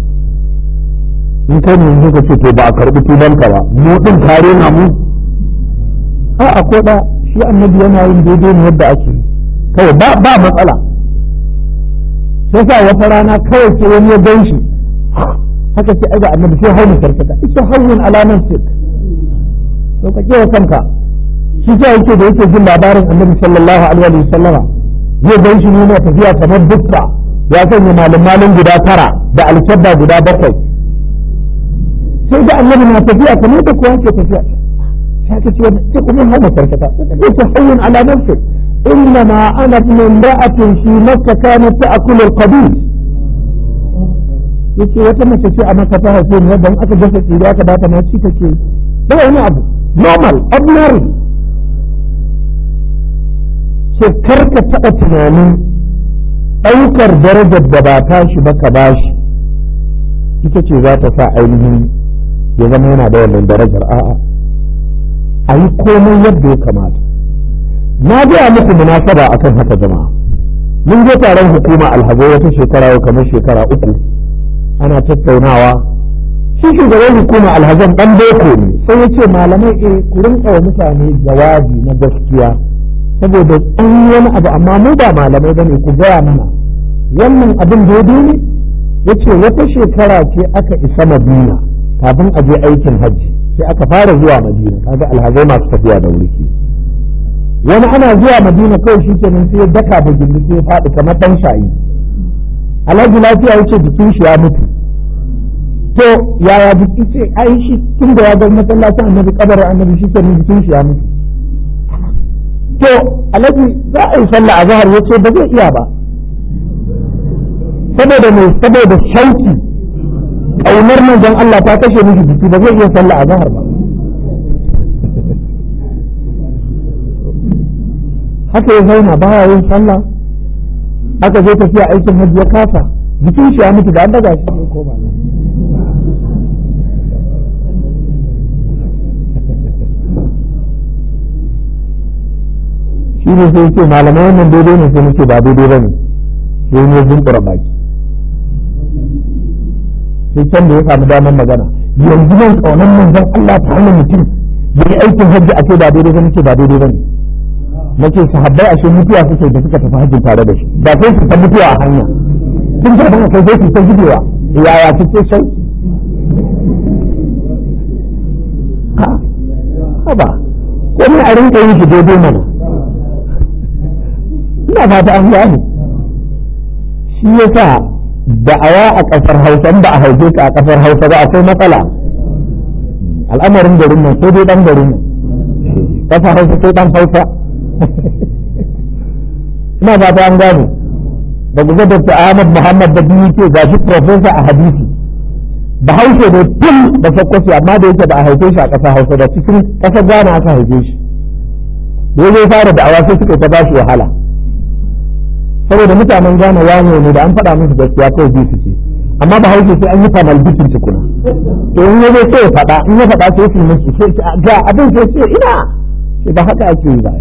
in kai ne yanzu ka ce to ba a karbi tubanka ba mu din kare na mu a akwai da shi annabi yana yin daidai ne yadda ake kawai ba ba matsala sai sa wata rana kawai ce wani ya gan shi haka ce aiga annabi sai hauni karkata ita hawun ala nafsik to ka kewa kanka shi sai yake da yake jin labarin annabi sallallahu alaihi wa sallama zai gan shi ne tafiya kamar dukka ya sanya malin malin guda tara da alkabba guda bakwai sai da annabi na tafiya kamar da kowa ke tafiya ساكت تقول هذا كركتا ليس حي على نفسك إنما أنا ابن امرأة في مكة كانت تأكل القبيل yake wata mace ce a maka ta haife ni yadda aka gasa tsiri aka bata ma ci take ba wani abu normal ordinary ce karka taɓa tunanin ɗaukar darajar da ba ta shi ba ka bashi ita ce za ta sa ainihin ya zama yana da wannan darajar a'a a yi komai yadda ya kamata na gaya muku munasaba a kan haka jama'a mun je taron hukuma alhazai wata shekara kamar shekara uku ana tattaunawa shi shugaban hukuma alhazan dan boko ne sai ya ce malamai eh ku rinka wa mutane jawabi na gaskiya saboda an yi wani abu amma mu ba malamai bane ku gaya mana wannan abin daidai ne ya ce wata shekara ce aka isa madina kafin a je aikin hajji sai aka fara zuwa madina kaga alhazai masu tafiya da wuri ke wani ana zuwa madina kawai shi kenan sai ya daka da gindi sai ya faɗi kamar ɗan shayi alhaji lafiya ya ce jikin shi ya mutu to yaya jiki ce ai shi tun da ya ga masallacin annabi kabarin annabi shi kenan jikin shi ya mutu to alhaji za a yi sallah a zahar ya ce ba zai iya ba saboda mai saboda shauki ƙaunar manzon Allah ta kashe miki jiki ba zai iya sallah a zahar ba haka ya zauna baya yin sallah aka zo tafiya aikin hajji ya kasa jikin shi ya mutu da an daga shi ne koma shi ne sai ce malamai wannan daidai ne sai nace ba daidai ba ne sai ne zunkura baki sai can da ya samu damar magana yanzu nan kaunan manzon Allah ta hanyar mutum ya yi aikin hajji a ce ba daidai ba nace ba daidai ba ne nace sahabbai ashe mutuwa suke da suka tafi hajji tare da shi ba sai su ta mutuwa a hanya sun ta ban kai sai su ta gudewa yaya kike sai ha ba ko ne a rinka yin shi daidai mana ina fata an gane shi yasa da'awa a ƙasar hausa ba a haife ka a ƙasar hausa ba akwai matsala al'amarin garin nan sai dai dan garin nan kasa hausa sai dan hausa ina ba ta an gane da ga Dr. Ahmad Muhammad da biyu ce gashi professor a hadisi bahaushe ne tun da sakwace amma da yake ba a haife shi a ƙasa hausa da cikin ƙasar Ghana aka haife shi da ya fara da'awa sai suka ta bashi wahala saboda mutanen Ghana wani ne da an faɗa musu gaskiya kawai bi suke amma bahaushe sai an yi fanal bikin tukuna to in yazo sai ya faɗa in ya faɗa sai su musu sai ga abin sai ce ina sai ba haka ake yi ba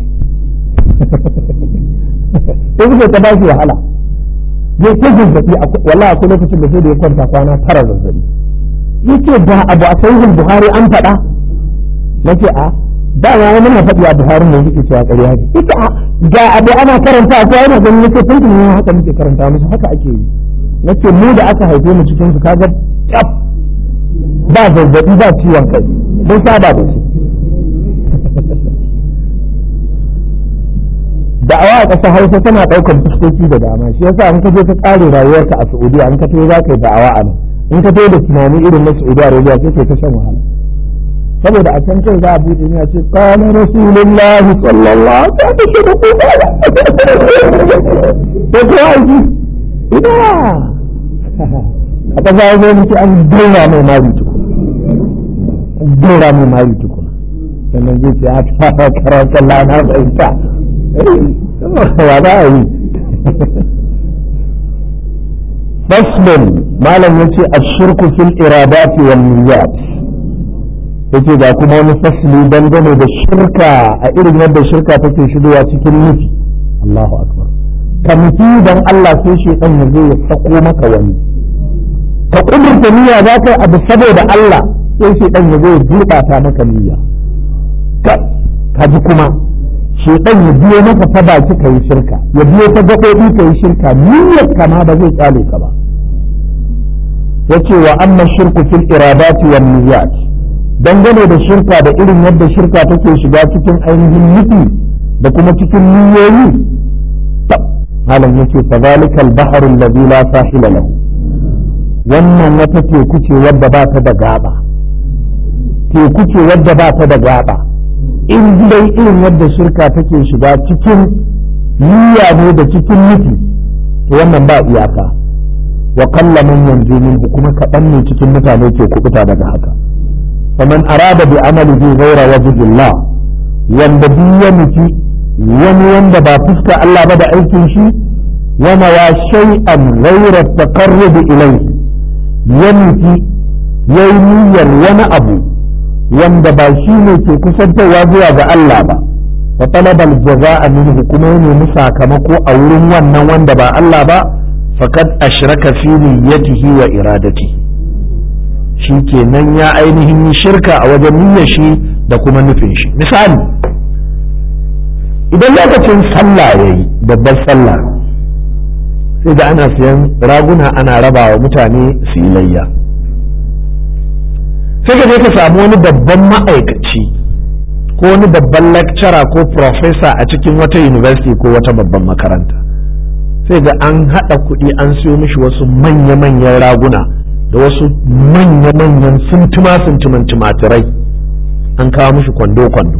sai suka ta bashi wahala ya ce zazzabi wallahi akwai lokacin da sai da ya kwanta kwana tara zazzabi ya ce da abu a sahihin buhari an faɗa na ce a da ya wani na faɗi a buhari ne yake cewa ƙarya ne ita ga abu ana karanta a yana ganin yake tun ne haka muke karanta musu haka ake yi na ce mu da aka haife mu cikin su kaga tsaf ba zazzabi ba ciwon kai mun saba da shi da'awa a ƙasar hausa tana ɗaukar fuskoki da dama shi yasa in ka je ka ƙare rayuwarka a saudiya in ka to za ka yi da'awa a nan in ka to da tunani irin na saudi arabia sai kai ta shan wahala saboda a can kai za a buɗe ne a ce kana rasulullah sallallahu alaihi wasallam shi da kuka ko ko aiki ina a ƙasa hausa ne ce an daura mai mari tukuna an daura mai mari tukuna sannan zai ce a fara karanta lana fahimta wa ba a yi faslun malam ya ce a shirku fil iradati wal niyyat yace ga kuma wani fasli dangane da shirka a irin yadda shirka take shigowa cikin nufi Allahu akbar ka nufi dan Allah sai shi dan ya zo ya sako maka wani ka kudurta niyya za ka abu saboda Allah sai shi dan ya zo ya gurɓata maka niyya ka ji kuma shedan ya biyo maka ta baki ka yi shirka ya biyo ta gaɓoɓi ka yi shirka niyyar kama ba zai kyale ka ba yace wa amma shirku fil iradati wan niyyat dangane da shirka da irin yadda shirka take shiga cikin ainihin nufi da kuma cikin niyyoyi malam yace fa zalikal bahr alladhi la sahila lahu wannan wata teku ce wadda ba ta da gaba teku ce wadda ba ta da gaba in dai irin yadda shirka take shiga cikin niyya ne da cikin nufi to wannan ba iyaka wa kalla man yanzu minhu kuma kaɗan ne cikin mutane ke kubuta daga haka faman arada bi amalihi ghaira wajhillah wanda duk ya nufi wani wanda ba fuska Allah ba da aikin shi wa ma ya shay'an ghaira taqarrub ilayhi ya nufi yayi niyyar wani abu wanda ba shi ne ke kusantarwa zuwa ga Allah ba wa talabal jaza'a minhu kuma ya nemi sakamako a wurin wannan wanda ba Allah ba faqad ashraka fi niyyatihi wa iradati shi kenan ya ainihin yi shirka a wajen niyyar shi da kuma nufin shi misali idan lokacin sallah yayi babbar sallah sai da ana siyan raguna ana raba wa mutane su yi layya sai ka je ka samu wani babban ma'aikaci ko wani babban lecturer ko professor a cikin wata university ko wata babban makaranta sai ga an haɗa kuɗi an siyo mishi wasu manya-manyan raguna da wasu manya-manyan sintuma-sintuman tumatirai an kawo mishi kwando-kwando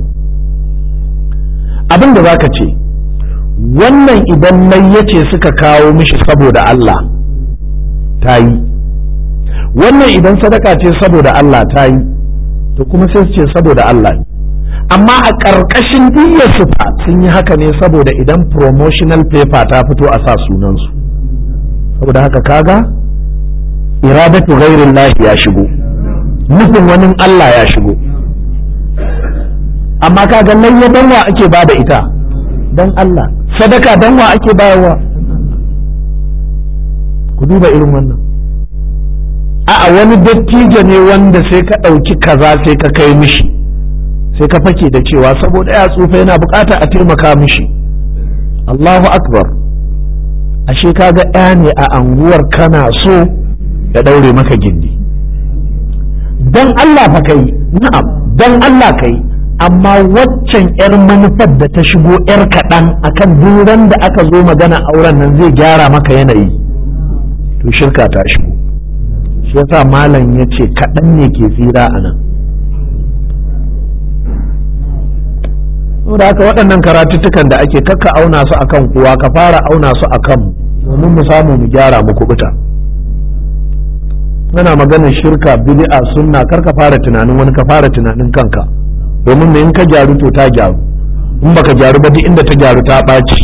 abin da za ka ce wannan idan mai ce suka kawo mishi saboda Allah ta yi wannan idan sadaka ce saboda Allah ta yi to kuma sai su ce saboda Allah ne amma a ƙarƙashin diyyar su fa sun yi haka ne saboda idan promotional paper ta fito a sa sunansu saboda haka kaga iradatu ghairin lahi ya shigo nufin wani Allah ya shigo amma kaga nan ya danwa ake ba da ita dan Allah sadaka danwa ake bayarwa ku duba irin wannan a'a wani dattijo ne wanda sai ka ɗauki kaza sai ka kai mishi sai ka fake da cewa saboda ya tsufa yana bukata a taimaka mishi Allahu akbar ashe kaga ɗaya ne a anguwar kana so ya ɗaure maka gindi dan Allah fa kai na'am dan Allah kai amma waccan 'yar manufar da ta shigo 'yar kaɗan akan duran da aka zo magana auren nan zai gyara maka yanayi to shirka ta shigo shi yasa malam ya ce kaɗan ne ke tsira a nan saboda haka waɗannan karatuttukan da ake kakka auna su akan kowa ka fara auna su akan domin mu samu mu gyara mu kubuta muna maganar shirka bid'a sunna kar ka fara tunanin wani ka fara tunanin kanka domin me in ka gyaru to ta gyaru in baka gyaru ba duk inda ta gyaru ta ɓaci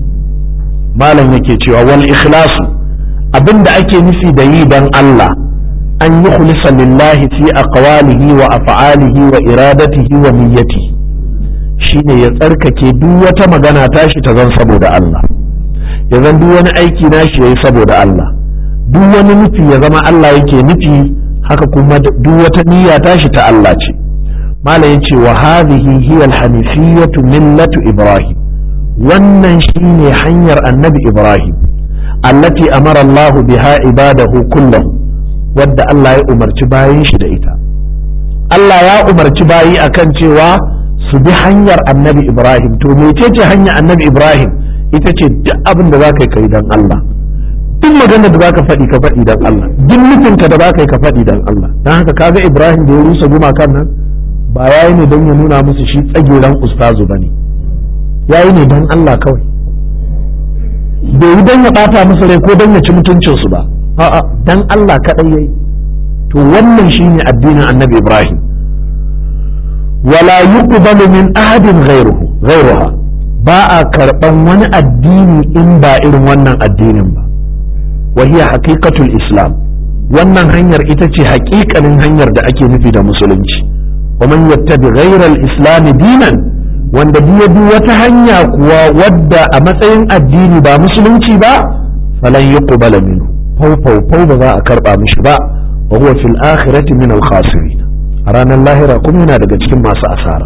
malam yake cewa wal ikhlasu abinda ake nufi da yi dan Allah an yi khulisa lillahi fi aqwalihi wa af'alihi wa iradatihi wa niyyatihi shine ya tsarkake duk wata magana tashi ta zan saboda Allah ya zan duk wani aiki nashi yayi saboda Allah duk wani nufi ya zama Allah yake nufi haka kuma duk wata niyya tashi ta Allah ce mala yace wa hadhihi hiya al-hanifiyatu millatu ibrahim wannan shine hanyar annabi ibrahim allati amara Allah biha ibadahu kullahu wadda Allah ya umarci bayin shi da ita Allah ya umarci bayi akan cewa su bi hanyar annabi ibrahim to mecece hanyar annabi ibrahim ita ce duk abin da za ka yi kai don Allah duk magana da za ka faɗi ka faɗi don Allah duk nufinka da za ka yi ka faɗi don Allah don haka kaga ibrahim da ya rusa gumakan nan ba ya yi ne don ya nuna musu shi tsageren ustazu ba ne ya yi ne don Allah kawai bai yi don ya ɓata musu rai ko don ya ci mutuncinsu ba a'a don Allah kaɗai ya yi to wannan shine addinin annabi ibrahim wala yuqbalu min ahadin ghayruhu ghayruha ba a karban wani addini in ba irin wannan addinin ba wa hiya haqiqatul islam wannan hanyar ita ce haƙiƙanin hanyar da ake nufi da musulunci wa man yattabi ghayra al-islam dinan wanda biya duk wata hanya kuwa wadda a matsayin addini ba musulunci ba falan yuqbala minhu fau fau fau ba za a karba mishi ba wa huwa fil akhirati min al-khasirin a ranar lahira kuma yana daga cikin masu asara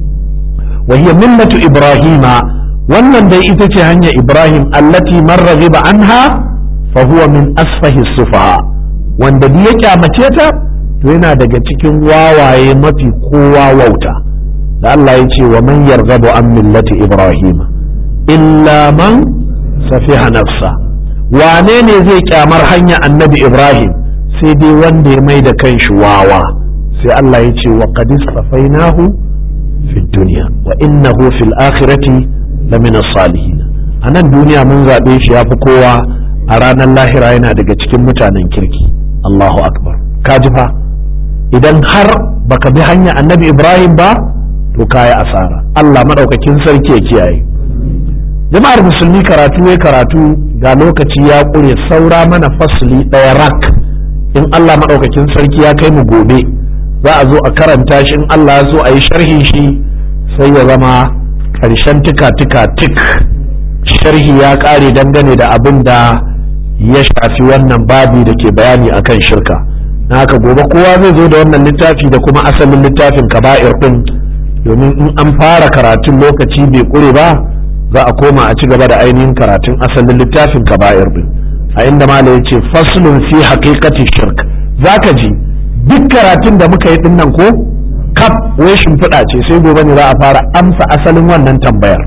wa hiya millatu ibrahima wannan dai ita ce hanya ibrahim allati man raghiba anha fa huwa min asfahi sufaha wanda duk ya kyamace ta to yana daga cikin wawaye mafi kowa wauta da Allah ya ce wa man yarghabu an millati ibrahima illa man safiha nafsa wane ne zai kyamar hanya annabi ibrahim sai dai wanda ya mai da kanshi wawa sai Allah ya ce wa qadis safainahu fi dunya wa innahu fil akhirati lamina salihin a nan duniya mun zaɓe shi ya fi kowa a ranar lahira yana daga cikin mutanen kirki Allahu akbar ka ji fa idan har baka bi hanya annabi Ibrahim ba to kaya asara Allah madaukakin sarki ya kiyaye jama'ar musulmi karatu ya karatu ga lokaci ya ƙure saura mana fasli ɗaya rak in Allah madaukakin sarki ya kai mu gobe za a zo a karanta shi in Allah ya so a yi sharhin shi sai ya zama ƙarshen tika-tika tik sharhi ya ƙare dangane da abin da ya shafi wannan babi da ke bayani akan shirka na haka gobe kowa zai zo da wannan littafi da kuma asalin littafin kaba'ir ɗin domin in an fara karatun lokaci bai ƙure ba za a koma a ci gaba da ainihin karatun asalin littafin kaba'ir ɗin a inda mala ya ce faslun fi haƙiƙati shirk zaka ji duk karatun da muka yi dinnan ko kaf wai shimfiɗa ce sai gobe ne za a fara amsa asalin wannan tambayar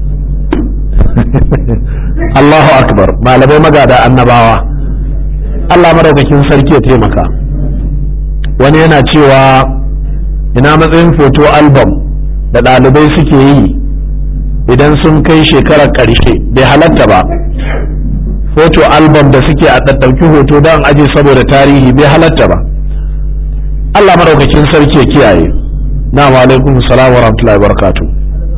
Allahu akbar malamai magada annabawa Allah madaukakin sarki ya taimaka wani yana cewa ina matsayin foto album da ɗalibai suke yi idan sun kai shekarar ƙarshe bai halatta ba foto album da suke a ɗaɗɗauki hoto don aje saboda tarihi bai halatta ba Allah maraukakin sarki ya kiyaye na'am alaikum salam wa rahmatullahi barakatuh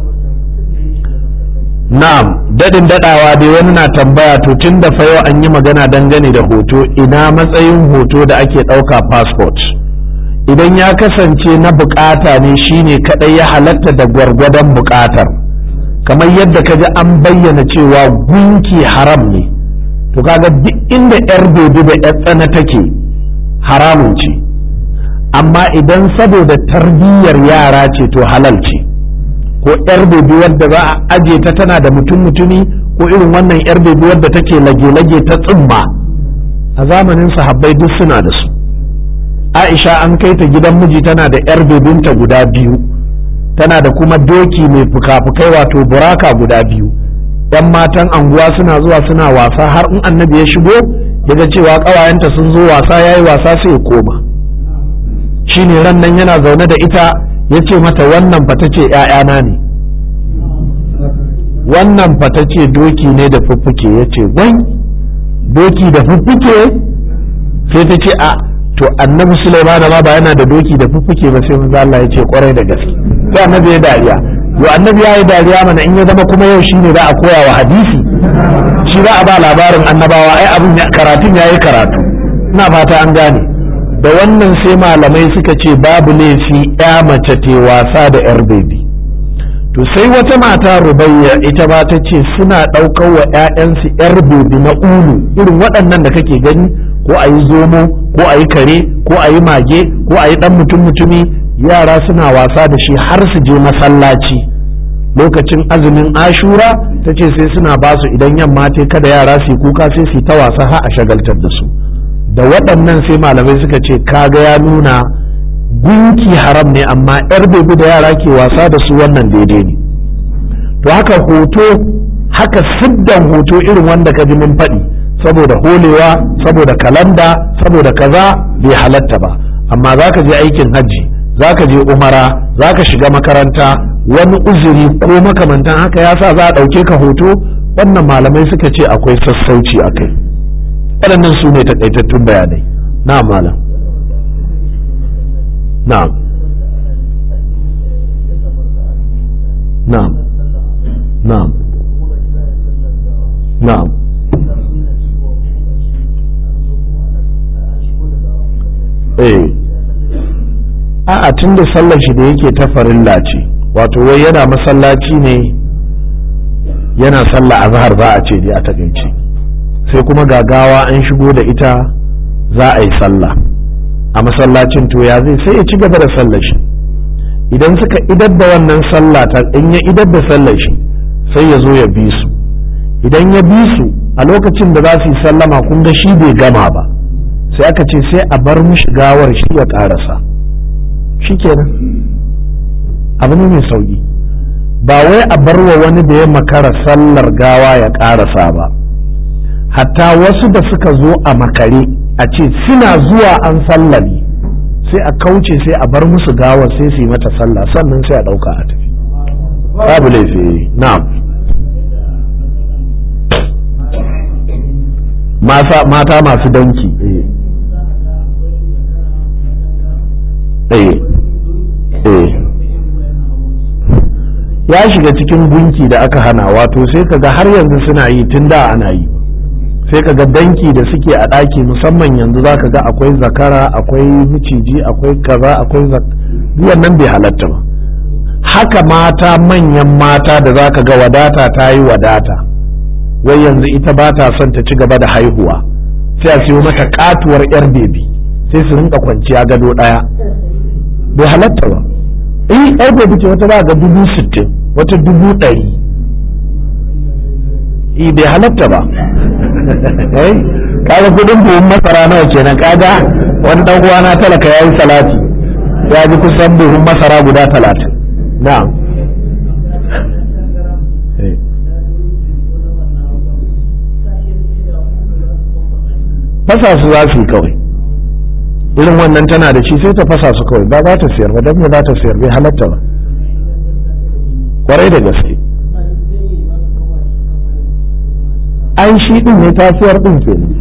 na'am dadin dadawa dai wani na tambaya to tun da fa yau an yi magana dangane da hoto ina matsayin hoto da ake ɗauka passport idan ya kasance na bukata ne shine kadai ya halatta da gwargwadon bukatar kamar yadda ka ji an bayyana cewa gunki haram ne to kaga duk inda yar bebi da yar tsana take haramun ce amma idan saboda tarbiyyar yara ce to halal ce ko yar bebi wadda za a aje ta tana da mutum mutumi ko irin wannan yar bebi wadda take lage-lage ta tsumma a zamanin sahabbai duk suna da su aisha an kai ta gidan miji tana da yar bebinta guda biyu tana da kuma doki mai fuka-fukai wato buraka guda biyu yan matan anguwa suna zuwa suna wasa har in annabi ya shigo yaga cewa ƙawayenta sun zo wasa yayi wasa sai ya koma shine ran nan yana zaune da ita ya ce mata wannan fa ta ce ‘ya'yana ne wannan fata ce doki ne da fuffuke ya ce wai doki da fuffuke sai ta ce a to annabi Sulaiman ma ba yana da doki da fuffuke ba sai manzo Allah ya ce kwarai da gaske sai annabi ya dariya yo annabi ya yi dariya mana in ya zama kuma yau shine za a koya wa hadisi shi za a ba labarin annabawa ai abin karatun ya yi karatu ina fata an gane da wannan sai malamai suka ce babu laifi ya mace te wasa da yar bebi to sai wata mata rubayya ita ba ta ce suna ɗaukar wa 'ya'yansu yar bebi na ulu irin waɗannan da kake gani ko a yi zomo ko a yi kare ko a yi mage ko a yi ɗan mutum mutumi yara suna wasa da shi har su je masallaci lokacin azumin ashura ta ce sai suna ba su idan yamma ta kada yara su kuka sai su ta wasa har a shagaltar da su da waɗannan sai malamai suka ce kaga ya nuna gunki haram ne amma yar bebi da yara ke wasa da su wannan daidai ne to haka hoto haka siddan hoto irin wanda ka ji mun faɗi saboda holewa saboda kalanda saboda kaza bai halatta ba amma za ka je aikin hajji za ka je umara za ka shiga makaranta wani uzuri ko makamantan haka ya sa za a ɗauke ka hoto wannan malamai suka ce akwai sassauci a kai waɗannan su ne takaitattun bayanai na malam na'am na'am na'am na'am eh a'a tun da sallar shi da yake ta farilla ce wato wai yana masallaci ne yana sallah azhar za a ce dai a takaice sai kuma gagawa an shigo da ita za a yi sallah a masallacin to ya zai sai ya ci gaba da sallar shi idan suka idar da wannan sallah ta in ya idar da sallar shi sai ya zo ya bi su idan ya bi su a lokacin da za su yi sallama kun ga shi bai gama ba sai aka ce sai a bar mishi gawar shi ya karasa shi kenan abu ne mai sauki ba wai a bar wa wani da ya makara sallar gawa ya karasa ba hatta wasu da suka zo a makare a ce suna zuwa an sallami sai a kauce sai a bar musu gawar sai su yi mata sallah sannan sai a ɗauka a tafi babu laifi na'am mata masu danki eh eh ya shiga cikin gunki da aka hana wato sai kaga har yanzu suna yi tun da ana yi sai kaga danki da suke a ɗaki musamman yanzu za ka ga akwai zakara akwai miciji akwai kaza akwai wannan bai halatta ba haka mata manyan mata da za ka ga wadata ta yi wadata wai yanzu ita ba ta son ta ci gaba da haihuwa sai a siyo mata katuwar yar bebi sai su rinka kwanciya gado ɗaya bai halatta ba eh yar bebi ce wata za ga dubu sittin wata dubu ɗari eh bai halatta ba kaga kudin buhun masara nawa kenan kaga wani dan uwana talaka yayi salati ya ji kusan buhun masara guda talatin na'am fasa su za su yi kawai irin wannan tana da shi sai ta fasa su kawai ba za ta siyar ba don me za ta siyar bai halatta ba kwarai da gaske an shi din ne tafiyar din ke